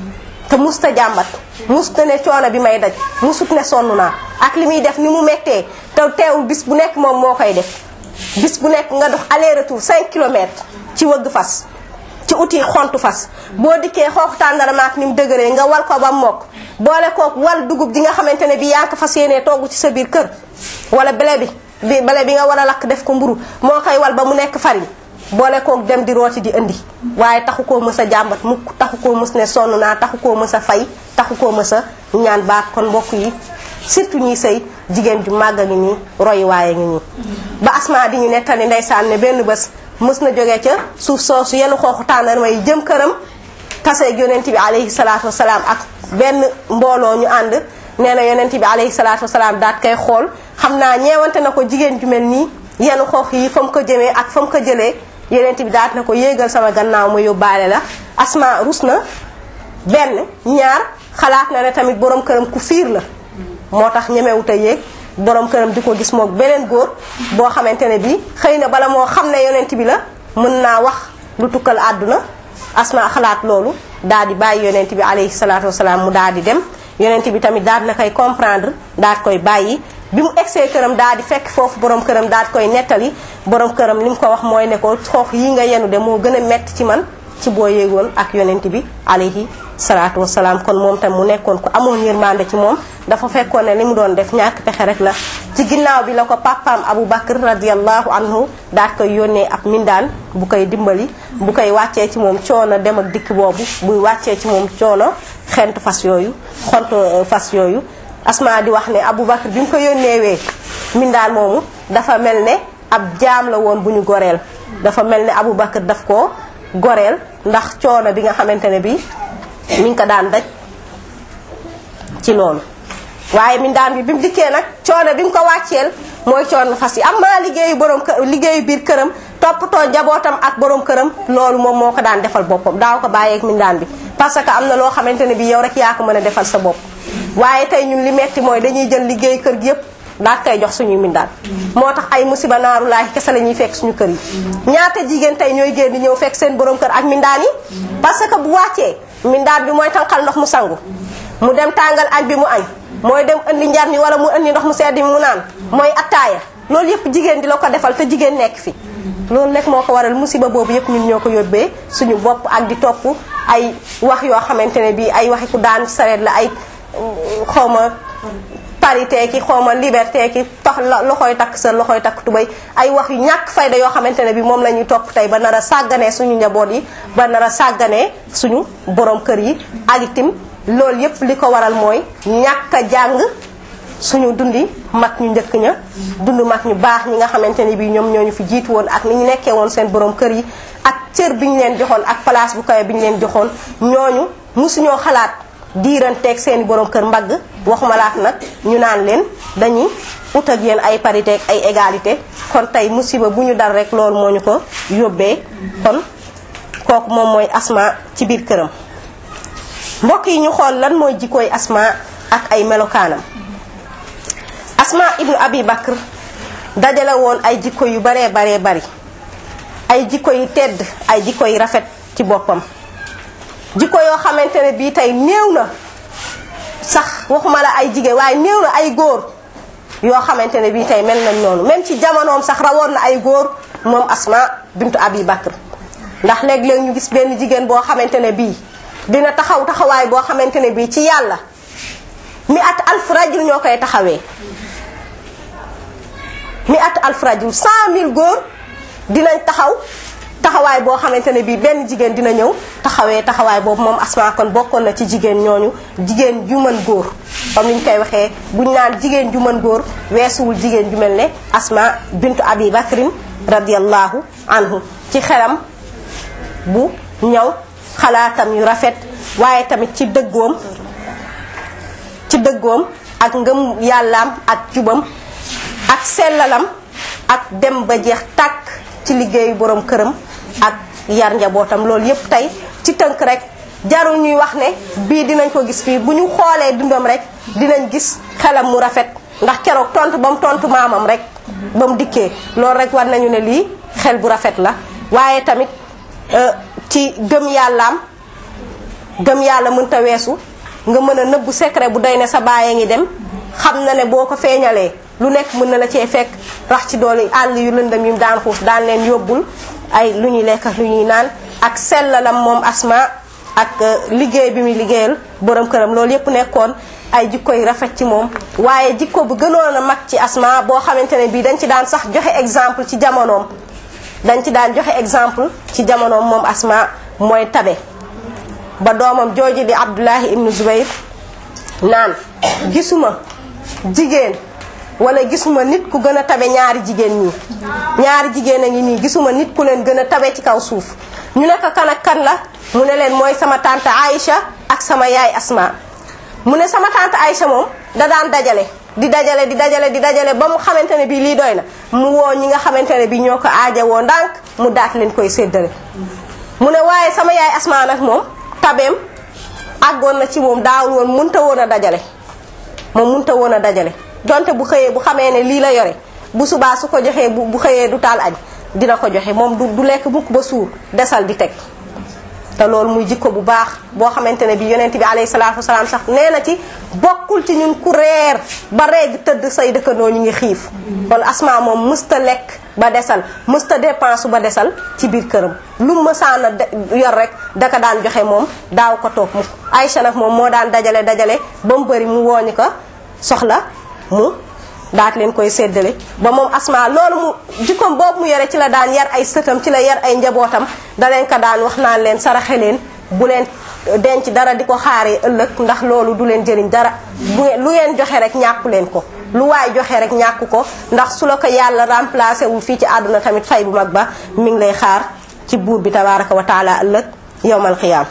te musta jàmbat musta ne coono bi may daj musut ne sonn naa ak li muy def ni mu mettee te teewul bis bu nekk moom moo koy def bis bu nekk nga dox aller retour 5 kilomètres ci wëgg fas ci uti xontu fas boo dikkee xoox tàndarma ak ni mu dëgëree nga wal ko ba mokk boole kook wal dugub ji nga xamante ne bi yaa ko fas yéenee togg ci sa biir kër wala bele bi bi bele bi nga war a lakk def ko mburu moo koy wal ba mu nekk farine boole kook dem di rooti di indi waaye taxu koo mës a jàmbat mukk taxu koo mës ne sonn naa taxu koo mës a fay taxu koo mës a ñaan baat kon mbokk yi surtout ñiy sëy jigéen ju màgg a ngi nii roy waaye ngi nii ba asma di ñu nettali ndeysaan ne benn bés mës na jóge ca suuf soosu yenn xooxu tàndarma yi jëm këram taseeg yonent bi alayhi salaatu wasalaam ak benn mbooloo ñu ànd nee na yonent bi alayhi salaatu wasalaam daat koy xool xam naa ñeewante na ko jigéen ju mel nii yenn xoox yi fa mu ko jëmee ak fa mu ko jëlee yonent bi daat na ko yéegal sama gannaaw ma yóbbaale la asma rus na benn ñaar xalaat na ne tamit borom këram ku fiir la moo tax ñemewut a yéeg borom këram di ko gis moog beneen góor boo xamante ne bi xëy na bala moo xam ne yonent bi la mën naa wax lu tukkal àdduna asma xalaat loolu daal di bàyyi yonent bi alayhi salaatu wasalaam mu daal di dem yonent bi tamit daal na koy comprendre daal koy bàyyi bi mu egsee këram daal di fekk foofu borom këram daal koy nettali borom këram li mu ko wax mooy ne ko xoox yi nga yenu de moo gën a metti ci man ci boo yéegoon ak yonent bi alayhi salaatu wasalaam kon moom tam mu nekkoon ko amoon yërmande ci moom dafa fekkoon ne li mu doon def ñàkk pexe rek la ci ginnaaw bi la ko papaam Abu Bakr radiallahu anhu daat koy yónnee ab mindaan bu koy dimbali bu koy wàccee ci moom coono dem ak dikk boobu buy wàccee ci moom coono xent fas yooyu xont fas yooyu asma di wax ne Abu Bakr bi mu ko yónneewee mindaan moomu dafa mel ne ab jaam la woon bu ñu goreel dafa mel ne Abu Bakr daf ko goreel ndax coono bi nga xamante ne bi mi ngi ko daan daj ci loolu waaye mindaan bi bi mu dikkee nag coono bi mu ko wàcceel mooy coono fas yi am maa liggéeyu borom kër liggéeyu biir këram toppatoo njabootam ak borom këram loolu moom moo ko daan defal boppam daaw ko bàyyeeg mindaan bi parce que am na loo xamante ne bi yow rek yaa ko mën a defal sa bopp waaye tey ñun li metti mooy dañuy jël liggéey kër gi yëpp daa koy jox suñuy mindaan moo tax ay musiba naaru laay kese la ñuy fekk suñu kër yi ñaata jigéen tey ñooy génn di ñëw fekk seen borom kër ak mindaan yi parce que bu wàccee mindaan bi mooy tànqal ndox mu sangu mu dem tàngal añ bi mu añ mooy dem indi njar ni wala mu indi ndox mu sedd mi mu naan mooy attaaya loolu yëpp jigéen di la ko defal te jigéen nekk fi loolu nekk moo ko waral musiba boobu yëpp ñun ñoo ko yóbbee suñu bopp ak di topp ay wax yoo xamante ne bii ay waxi ku daan sareet la ay xawma parité ki xawma liberté ki tax loxoy takk sa loxoy takk tubay ay wax yu ñàkk fayda yoo xamante ne bi moom la ñuy topp tey ba nar a sàgganee suñu njaboot yi ba nar a sàgganee suñu borom kër yi ak itim loolu yépp li ko waral mooy ñàkk a jàng suñu dundi mag ñu njëkk ña dund mag ñu baax ñi nga xamante ni bi ñoom ñooñu fi jiitu woon ak ni ñu nekkee woon seen borom kër yi ak cër bi ñu leen joxoon ak place bu kawe bi ñu leen joxoon ñooñu musuñoo xalaat diiranteeg seeni borom kër mbagg waxuma laat nag ñu naan leen dañuy ut ak yéen ay parité ak ay égalité kon tey musiba bu ñu dal rek loolu moo ñu ko yóbbee kon kooku moom mooy asma ci biir këram mbokk yi ñu xool lan mooy jikkooy asma ak ay melokaanam asma ibnu abi bakr dajale woon ay jikko yu baree baree bari ay jikko yu tedd ay jikko yu rafet ci boppam jikko yoo xamante ne bii tey néew na sax waxuma la ay jigéen waaye néew na ay góor yoo xamante ne bii tey mel nañ noonu même ci jamonoom sax rawoon na ay góor moom asma bintu abi bakr ndax léeg-léeg ñu gis benn jigéen boo xamante ne bii dina taxaw taxawaay boo xamante ne bii ci yàlla mi at alf rajul ñoo koy taxawee mi at alf rajul cent mille góor dinañ taxaw taxawaay boo xamante ne bii benn jigéen dina ñëw taxawee taxawaay boobu moom asma kon bokkoon na ci jigéen ñooñu jigéen ju mën góor comme ni ñu koy waxee buñ naan jigéen ju mën góor weesuwul jigéen ju mel ne asma bintu abi bakrin radiallahu anhu ci xelam bu ñaw xalaatam yu rafet waaye tamit ci dëggoom ci dëggoom ak ngëm yàllaam ak jubam ak sellalam ak dem ba jeex tàkk ci liggéeyu borom këram ak yar njabootam loolu yépp tey ci tënk rek jarul ñuy wax ne bii dinañ ko gis fii bu ñu xoolee dundam rek dinañ gis xelam mu rafet ndax keroog tontu ba mu tontu maamam rek ba mu dikkee loolu rek war nañu ne lii xel bu rafet la waaye tamit ci gëm yàllaam gëm yàlla mënta weesu nga mën a nëbbu secret bu doy ne sa bàyyee ngi dem xam na ne boo ko feeñalee lu nekk mën na la cee fekk rax ci doole àll yu lëndëm yi mu daan xuus daan leen yóbbul ay lu ñuy lekk ak lu ñuy naan ak sellalam moom asma ak liggéey bi muy liggéeyal borom këram loolu yépp nekkoon ay jikko yu rafet ci moom waaye jikko bu gënoon a mag ci asma boo xamante ne bii dañ ci daan sax joxe exemple ci jamonoom dañ ci daan joxe exemple ci jamonoom moom asma mooy tabe ba doomam jooju di abdullahi ibnu zubayr naan gisuma jigéen wala gisuma nit ku gën a tabe ñaari jigéen ñi ñaari jigéen a ngi nii gisuma nit ku leen gën a tabe ci kaw suuf ñu ne ko kan ak kan la mu ne leen mooy sama tante Aïcha ak sama yaay Asma mu ne sama tante Aïcha moom da daan dajale di dajale di dajale di dajale ba mu xamante ne bii lii doy na mu woo ñi nga xamante ne bii ñoo ko aaja woo ndànk mu daat leen koy séddale mu ne waaye sama yaay Asma nag moom tabeem àggoon na ci moom daawul woon munta woon a dajale moom munta woon a dajale donte bu xëyee bu xamee ne lii la yore bu subaa su ko joxee bu bu xëyee du taal añ dina ko joxe moom du du lekk mukk ba suur desal di teg te loolu muy jikko bu baax boo xamante ne bi yonent bi alayhi salaatu wasalaam sax nee na ci bokkul ci ñun ku reer ba reeg tëdd say dëkkandoo ñu ngi xiif kon asma moom mësta lekk ba desal mësta dépense ba desal ci biir këram lu mësaana yor rek daka daan joxe moom daaw ko toog mukk Aïcha nag moom moo daan dajale dajale ba mu bëri mu wooñu ko soxla mu daat leen koy séddale ba moom asma loolu mu jikkoom boobu mu yore ci la daan yar ay sëtam ci la yar ay njabootam da leen ko daan wax naan leen saraxe leen bu leen denc dara di ko xaaree ëllëg ndax loolu du leen jëriñ dara bu lu ngeen joxe rek ñàkku leen ko lu waay joxe rek ñàkk ko ndax su la ko yàlla remplacé wul fii ci àdduna tamit fay bu mag ba mi ngi lay xaar ci buur bi tabaraka wa taala ëllëg yowmal xiyaam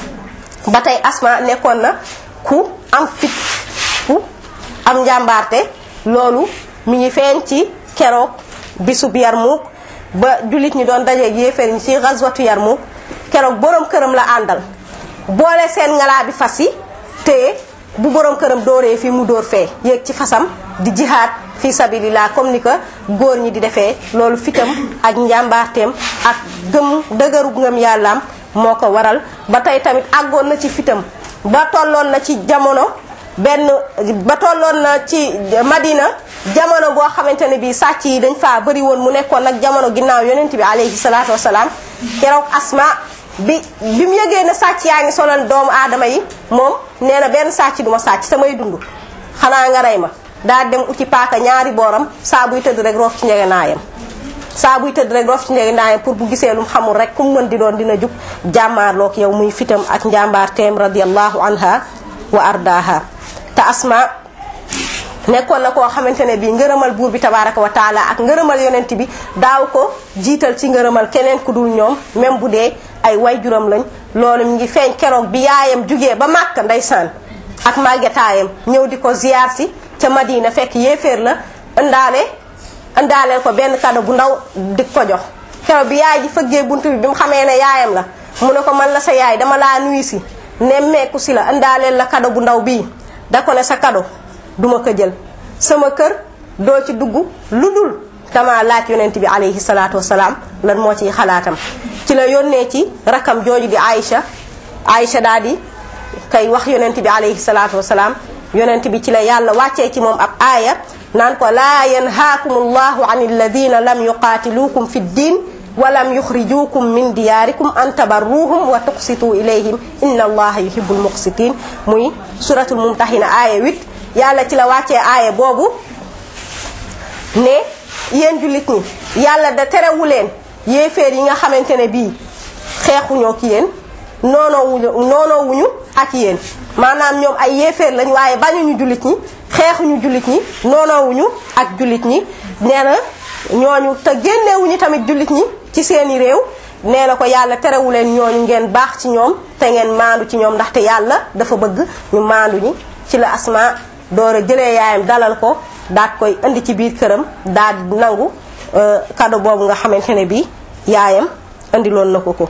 ba tey asma nekkoon na ku am fit ku am njàmbaarte loolu mi ngi feeñ ci keroog bisub Yarmuk ba jullit ñi doon dajeeg yéeféer ñi ci gazwatu Yarmuk keroog borom këram la àndal boole seen ngalaa bi fas yi te bu borom këram dooree fii mu dóor fee yéeg ci fasam di jihaad fi sabilillah comme ni ko góor ñi di defee loolu fitam ak njàmbaarteem ak gëm dëgëru ngëm yàllaam moo ko waral ba tey tamit àggoon na ci fitam ba tolloon na ci jamono benn ba tolloon na ci Madina jamono boo xamante ne bii sàcc yi dañ faa bëri woon mu nekkoon nag jamono ginnaaw yonent bi alayhi salaatu wasalaam keroog asma bi bi mu yëgee ne sàcc yaa ngi sonal doomu aadama yi moom nee na benn sàcc du ma sàcc samay dund xanaa nga rey ma daa dem uti paaka ñaari booram saa buy tëdd rek roof ci njegenaayam saa buy tëdd rek roof ci njegenaayam pour bu gisee lu mu xamul rek ku mu mën di doon dina jug jàmmaarloog yow muy fitam ak njàmbaarteem radiyallahu anha wa ardaha te asma nekkoon na koo xamante ne bii ngërëmal buur bi tabaraka wa taala ak ngërëmal yonent bi daaw ko jiital ci ngërëmal keneen ku dul ñoom même bu dee ay wayjuram lañ loolu mi ngi feeñ keroog bi yaayam jugee ba màkk ndeysaan ak màggetaayam ñëw di ko ziyaar si ca Madina fekk yéeféer la ëndaale ëndaaleel ko benn kado bu ndaw di ko jox keroog bi yaay ji fëggee bunt bi bi mu xamee ne yaayam la mu ne ko man la sa yaay dama laa nuyu si nemmeeku si la indaaleel la kado bu ndaw bii da ko ne sa kado duma ko jël sama kër doo ci dugg lu dul dama laaj yonent bi alayhi salaatu wasalaam lan moo ciy xalaatam ci la yónnee ci rakam jooju di Aïcha Aïcha daal di kay wax yonent bi alayhi salaatu wasalaam yonent bi ci la yàlla wàccee ci moom ab aaya naan ko laa yanhaakum allahu an alladina lam yuqaatiluukum fi ddin wa lam yuxrijuukum min diyaarikum an tabarruhum wa tuqsituu ilayhim inna allaha yuhibbul muqsitin muy suratul mumtahina aaya 8 yàlla ci la wàccee aaya boobu ne yéen jullit ñi yàlla da terewu leen yéeféer yi nga xamante ne bii xeexuñoo ki yéen noonoowuñu noonoowuñu ak yéen maanaam ñoom ay yéeféer lañ waaye bañuñu jullit ñi xeexuñu jullit ñi noonoowuñu ak jullit ñi nee na ñooñu te génnewuñu tamit jullit ñi ci seeni réew nee na ko yàlla terewu leen ñooñu ngeen baax ci ñoom te ngeen maandu ci ñoom ndaxte yàlla dafa bëgg ñu maandu ñi ci la asma door a jëlee yaayam dalal ko daat koy indi ci biir këram daal di nangu cadeau boobu nga xamante ne bii yaayam indiloon na ko ko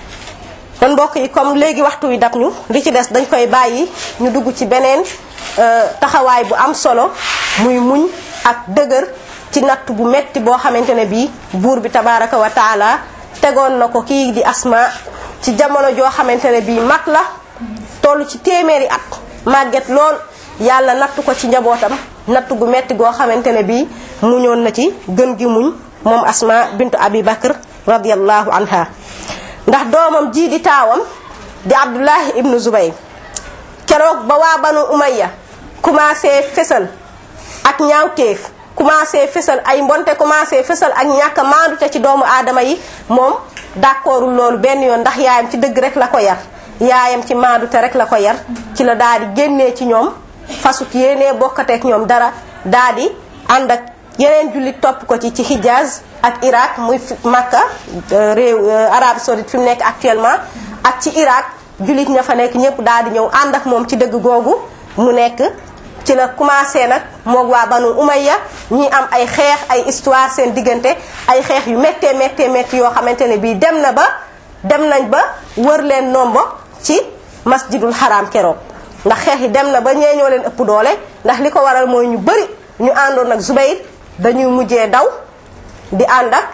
kon mbokk yi comme léegi waxtu wi dab ñu li ci des dañ koy bàyyi ñu dugg ci beneen taxawaay bu am solo muy muñ ak dëgër ci natt bu metti boo xamante ne bii buur bi tabaraka wa taala tegoon na ko kii di asma ci jamono joo xamante ne bii mag la toll ci téeméeri at màgget lool yàlla natt ko ci njabootam natt gu metti goo xamante ne bii muñoon na ci gën gi muñ moom asma bintu abi bakr radiallahu anha ndax doomam jii di taawam di abdullahi ibnu zubayr keroog ba waa banu umayya commencé fesal ak ñaawteef commencé fesal ay mbonte commencé fesal ak ñàkk maandute ci doomu aadama yi moom d'accordul loolu benn yoon ndax yaayam ci dëgg rek la ko yar yaayam ci maandute rek la ko yar ci la daal di génnee ci ñoom fasut yéenee bokkateek ñoom dara daal di ànd ak yeneen jullit topp ko ci ci Hijaz ak Irak muy Makka réew Arabie Saoudite fi mu nekk actuellement ak ci Irak jullit ña fa nekk ñëpp daal di ñëw ànd ak moom ci dëgg googu mu nekk ci la commencé nag moog waa banu umayya ñi am ay xeex ay histoire seen diggante ay xeex yu méttee méttee métti yoo xamante ne bii dem na ba dem nañ ba wër leen nombo ci masjidul haram keroog ndax xeex yi dem na ba ñee ñoo leen ëpp doole ndax li ko waral mooy ñu bëri ñu àndoon ak Zubayr dañuy mujjee daw di ànd ak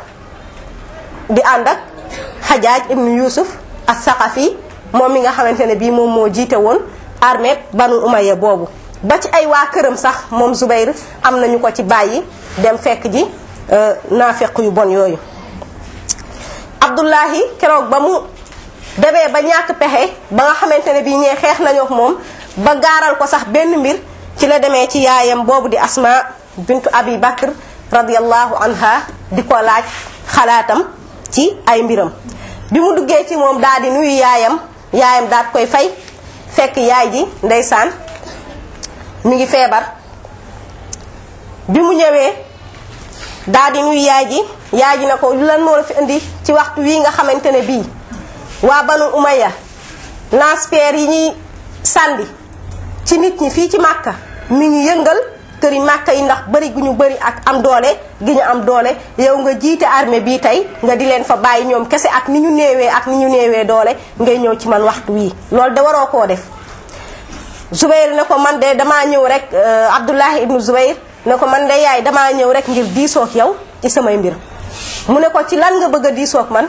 di ànd ak Hajjaj ibnu Yusuf as-Saqafi moom mi nga xamante ne bii moom moo jiite woon armée banu umayya boobu ba ci ay waa këram sax moom Zubayr am nañu ko ci bàyyi dem fekk ji naafeq yu bon yooyu Abdullahi keroog ba mu demee ba ñàkk pexe ba nga xamante ne bii ñee xeex nañu ak moom ba gaaral ko sax benn mbir ci la demee ci yaayam boobu di Asma bintu Abi Bakr radiyallahu anha di ko laaj xalaatam ci ay mbiram bi mu duggee ci moom daal di nuyu yaayam yaayam daal koy fay fekk yaay ji ndeysaan mi ngi feebar bi mu ñëwee daal di nuyu yaay ji yaay ji na ko lan moo la fi indi ci waxtu wii nga xamante ne bii waa banu umaya lance-pierre yi ñuy sànni ci nit ñi fii ci màkka mi ngi yëngal këri màkka yi ndax bari gu ñu bari ak am doole gi ñu am doole yow nga jiite armée bii tey nga di leen fa bàyyi ñoom kese ak ni ñu néewee ak ni ñu néewee doole ngay ñëw ci man waxtu wii loolu de waroo koo def Zubayr ne ko man de damaa ñëw rek Abdullahi ibnu Zubayr ne ko man de yaay damaa ñëw rek ngir diisoog yow ci samay mbir mu ne ko ci lan nga bëgg a diisoog man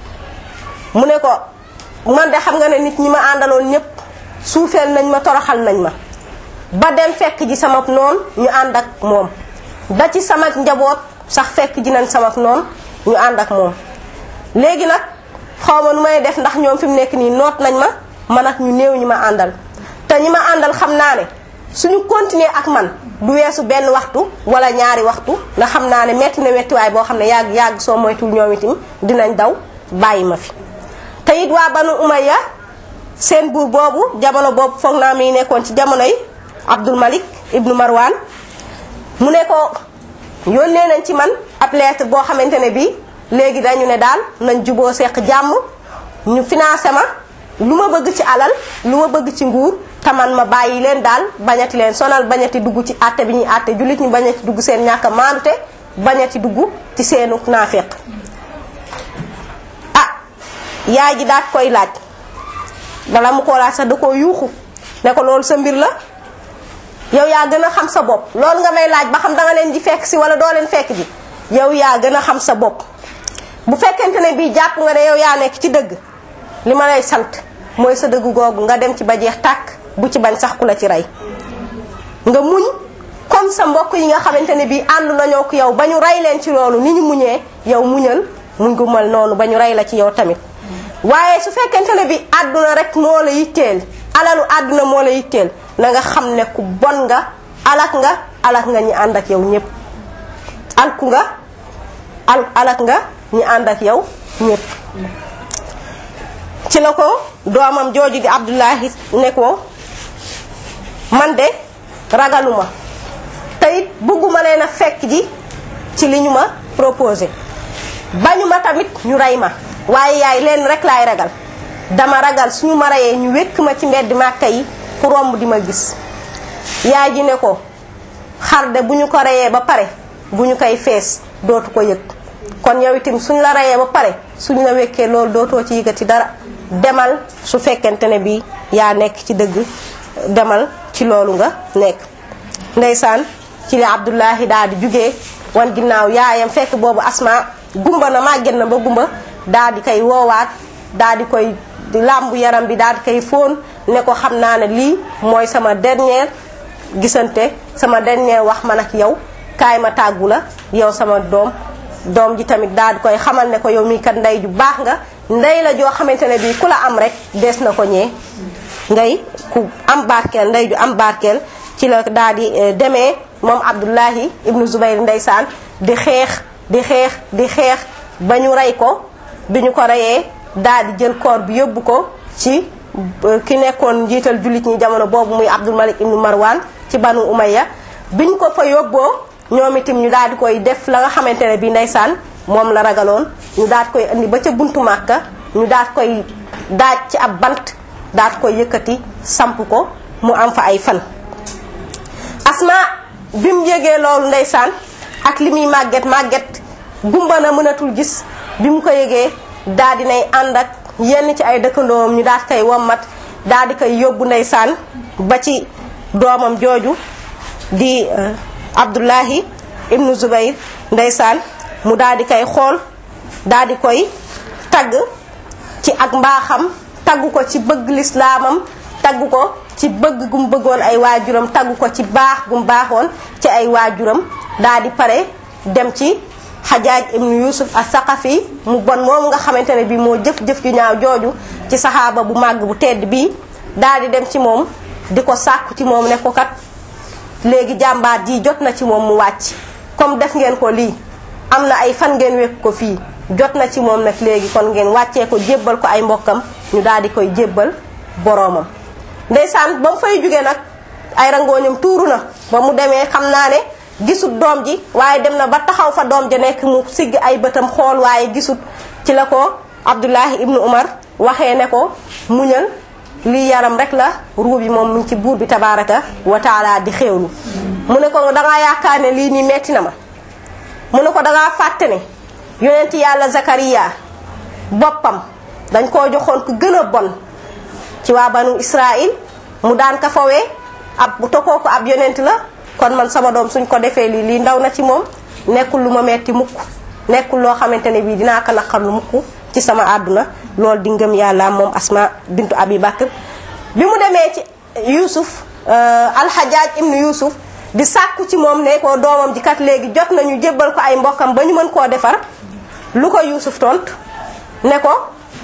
mu ne ko man de xam nga ne nit ñi ma àndaloon ñëpp suufeel nañ ma toroxal nañ ma ba dem fekk ji sama noon ñu ànd ak moom ba ci sama njaboot sax fekk ji nañ sama noon ñu ànd ak moom léegi nag xaw ma nu may def ndax ñoom fi mu nekk nii noot nañ ma man ak ñu néew ñi ma àndal te ñi ma àndal xam naa ne suñu continuer ak man du weesu benn waxtu wala ñaari waxtu nga xam naa ne metti na mettiwaay boo xam ne yàgg yàgg soo moytul ñoom itam dinañ daw bàyyi ma fi te it waa banu umayya seen buur boobu jamono boobu foog naa mi nekkoon ci jamono yi Abdul Malik ibnu Marwan mu ne ko yónnee nañ ci man ab lettre boo xamante ne bii léegi dañu ne daal nañ juboo seq jàmm ñu financé ma lu ma bëgg ci alal lu ma bëgg ci nguur taman ma bàyyi leen daal bañati leen sonal bañati dugg ci àtte bi ñuy àtte jullit ñi bañati dugg seen ñàkk a maandute bañati dugg ci seenu naafeq ah yaay ji daat koy laaj bala mu koo laaj sax da koo yuuxu ne ko loolu sa mbir la yow yaa gën a xam sa bopp loolu nga may laaj ba xam danga leen di fekk si wala doo leen fekk ji yow yaa gën a xam sa bopp bu fekkente ne bii jàpp nga ne yow yaa nekk ci dëgg li ma lay sant mooy sa dëgg googu nga dem ci ba jeex tàkk bu ci bañ sax ku la ci rey nga muñ comme sa mbokk yi nga xamante ne bii ànd nañoo ko yow ba ñu rey leen ci loolu ni ñu muñee yow muñal muñ gu mal noonu ba ñu rey la ci yow tamit waaye su fekkente ne bi àdduna rek moo la yitteel alalu àdduna moo la yitteel na nga xam ne ku bon nga alak nga alak nga ñi ànd ak yow ñëpp alku nga al alak nga ñi ànd ak yow ñëpp ci la ko doomam jooju di Abdullahi ne ko man de ragaluma te it bëgguma leen a fekk ji ci li ñu ma proposé bañu ma tamit ñu rey ma waaye yaay leen rek laay ragal dama ragal suñu ma reyee ñu wékk ma ci mbedd màkka yi ku romb di ma gis yaay ji ne ko xar de bu ñu ko reyee ba pare bu ñu koy fees dootu ko yëg kon yow itam suñ la reyee ba pare suñ la wekkee loolu dootoo ci yëgati dara demal su fekkente ne bi yaa nekk ci dëgg demal ci loolu nga nekk ndeysaan ci li Abdullahi daal di jugee wan ginnaaw yaayam fekk boobu asma gumba na màgget na ba gumba daal di koy woowaat daal di koy làmbu yaram bi daal di koy fóon ne ko xam naa ne lii mooy sama dernière gisante sama dernière wax man ak yow kaay ma tàggu la yow sama doom doom ji tamit daal di koy xamal ne ko yow mii kat ndey ju baax nga ndey la joo xamante ne bii ku la am rek des na ko ñee ngay ku am barkeel ndey ju am barkeel ci la daal di demee moom Abdullahi ibnu Zubayr ndeysaan di xeex di xeex di xeex ba ñu rey ko bi ñu ko reyee daal di jël koor bi yóbbu ko ci ki nekkoon njiital jullit ñi jamono boobu muy Abdul Malik ibnu Marwan ci banu Umayya biñ ko fa yóbboo ñoom itam ñu daal di koy def la nga xamante ne bi ndeysaan moom la ragaloon ñu daal di koy indi ba ca buntu Màkka ñu daal di koy daaj ci ab bant daal di koy yëkkati samp ko mu am fa ay fan asma bi mu yégee loolu ndeysaan ak li muy màgget màgget gumba na mënatul gis bi mu ko yégee daal di nay ànd ak yenn ci ay dëkkandoom ñu daal di koy wommat daal di koy yóbbu ndeysaan ba ci doomam jooju di Abdullahi ibnu Zubayr ndeysaan mu daal di koy xool daal di koy tagg ci ak mbaaxam tagg ko ci bëgg lislaamam tagg ko ci bëgg gum bëggoon ay waajuram tagg ko ci baax gum baaxoon ci ay waajuram daal di pare dem ci xajaaj ibnu yusuf as saqafi mu bon moom nga xamante ne bi moo jëf-jëf ju ñaaw jooju ci saxaaba bu màgg bu tedd bii daal di dem ci moom di ko sàkku ci moom ne ko kat léegi jàmbaar ji jot na ci moom mu wàcc comme def ngeen ko lii am na ay fan ngeen wekk ko fii jot na ci moom nag léegi kon ngeen wàccee ko jébbal ko ay mbokkam ñu daal di koy jébbal boroomam ndeysaan ba mu fay jóge nag ay rangooñam tuuru na ba mu demee xam naa ne gisut doom ji waaye dem na ba taxaw fa doom ja nekk mu sigg ay bëtam xool waaye gisut ci la ko Abdullahi ibnu Umar waxee ne ko muñal lii yaram rek la ruu bi moom mu ci buur bi tabaraka wa taala di xéewlu mu ne ko dangaa yaakaar ne lii nii metti na ma mu ne ko dangaa fàtte ne yonent yàlla Zakariya boppam dañ koo joxoon ku gën a bon ci waa banu Israil mu daan ka fawee ab bu tokkoo ko ab yonent la kon man sama doom suñ ko defee lii lii ndaw na ci moom nekkul lu ma metti mukk nekkul loo xamante ne bii dinaa ko naqar lu mukk ci sama àdduna loolu di ngëm yàlla moom Asma bintu Abi Bakr bi mu demee ci Yuusuf alxajaaj ibnu Yuusuf di sàkku ci moom ne ko doomam ji kat léegi jot nañu jébbal ko ay mbokkam ba ñu mën koo defar lu ko Yuusuf tont ne ko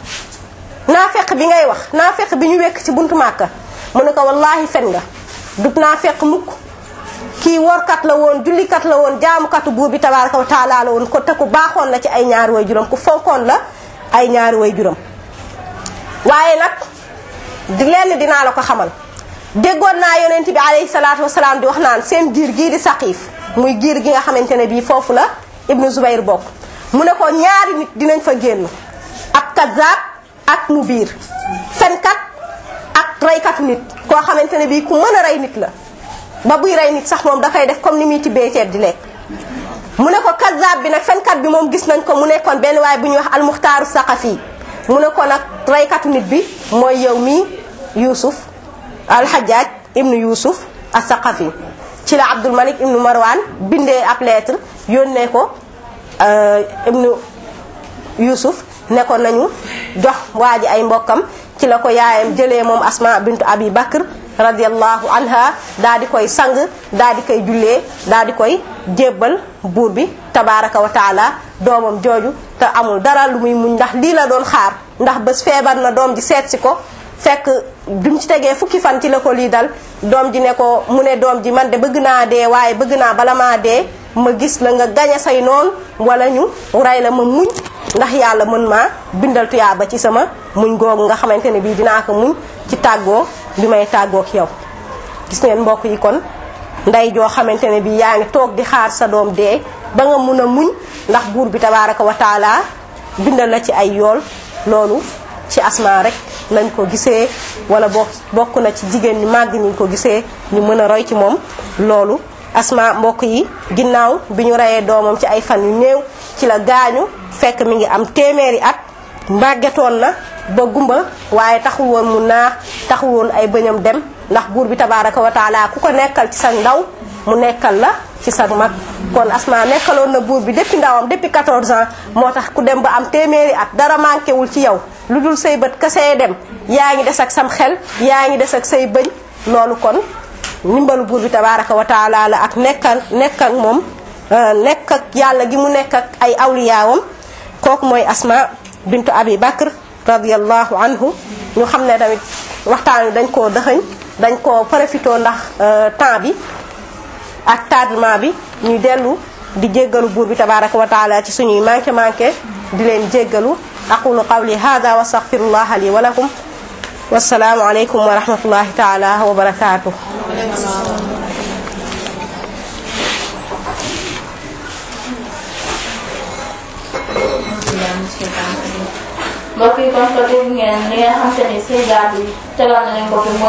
naafeq bi ngay wax naafeq bi ñu wekk ci buntu Màkka mu ne ko wallaahi fen nga dug naafeq mukk kii workat la woon jullikat la woon jaamukatu buur bi tabaaraka wa taala la woon ko te ku baaxoon la ci ay ñaari way juróom ku fonkoon la ay ñaari way juróom waaye nag di lenn dinaa la ko xamal déggoon naa yonent bi alayhi salaatu wasalaam di wax naan seen giir gii di saqiif muy giir gi nga xamante ne bii foofu la ibnu Zubayr bokk mu ne ko ñaari nit dinañ fa génn ab kazaab ak mu biir fenkat ak reykatu nit koo xamante ne bii ku mën a rey nit la ba buy rey nit sax moom dafay def comme ni muy tibbee ceeb di lekk mu ne ko kazaab bi nag fenkat bi moom gis nañ ko mu nekkoon benn waay bu ñuy wax almuxtaaru saqafi mu ne ko nag reykatu nit bi mooy yow mii Yuusuf alxajaaj ibnu Yuusuf as-Saqafi ci la Abdul Malik ibnu Marwan bindee ab lettre yónnee ko ibnu Yuusuf ne ko nañu jox waa ji ay mbokkam ci la ko yaayam jëlee moom Asma bintu Abi Bakr radiyallahu anha daa di koy sang daa di koy jullee daa di koy jébbal buur bi tabaraka wa taala doomam jooju te amul dara lu muy muñ ndax lii la doon xaar ndax bés feebar na doom ji seet si ko fekk bi mu ci tegee fukki fan ci la ko lii dal doom ji ne ko mu ne doom ji man de bëgg naa dee waaye bëgg naa bala maa dee ma gis la nga gañe say noonu wala ñu rey la ma muñ ndax yàlla mën maa bindal tuyaaba ci sama muñ googu nga xamante ne bii dinaa ko muñ ci tàggoo bi may tàggook yow gis ngeen mbokk yi kon ndey joo xamante ne bii yaa ngi toog di xaar sa doom dee ba nga mun a muñ ndax buur bi tabaraka wa taala bindal la ci ay yool loolu ci asma rek lañ ko gisee wala bokk bokk na ci jigéen ñu màgg ñu ko gisee ñu mën a roy ci moom loolu asma mbokk yi ginnaaw bi ñu reyee doomam ci ay fan yu néew ci la gaañu fekk mi ngi am téeméeri at màggetoon na ba gumba waaye taxul woon mu naax taxul woon ay bëñam dem ndax buur bi tabaraka wa taala ku ko nekkal ci sa ndaw mu nekkal la ci sa mag kon asma nekkaloon na buur bi depuis ndawam depuis 14 ans moo tax ku dem ba am téeméeri at dara manqué wul ci yow lu dul say bët kasee dem yaa ngi des ak sam xel yaa ngi des ak say bëñ loolu kon ndimbalu buur bi tabaraka wa taala la ak nekkal nekk ak moom nekk ak yàlla gi mu nekk ak ay awliyaawam kooku mooy asma bintu abi bakr radiallahu anhu ñu xam ne tamit waxtaan wi dañ koo dëxëñ dañ koo profité ndax temps bi ak tardement bi ñuy dellu di jéggalu buur bi tabaraka wa taala ci suñuy manqué manqué di leen jéggalu aqulu qawli hada wa astaghfirullah li wa lakum wassalaamu aleykum wa rahmatullahi taala wa barakatuh mbokk yi kon ko dégg ngeen li nga xam te ni Seyda bi tegal na leen ko fi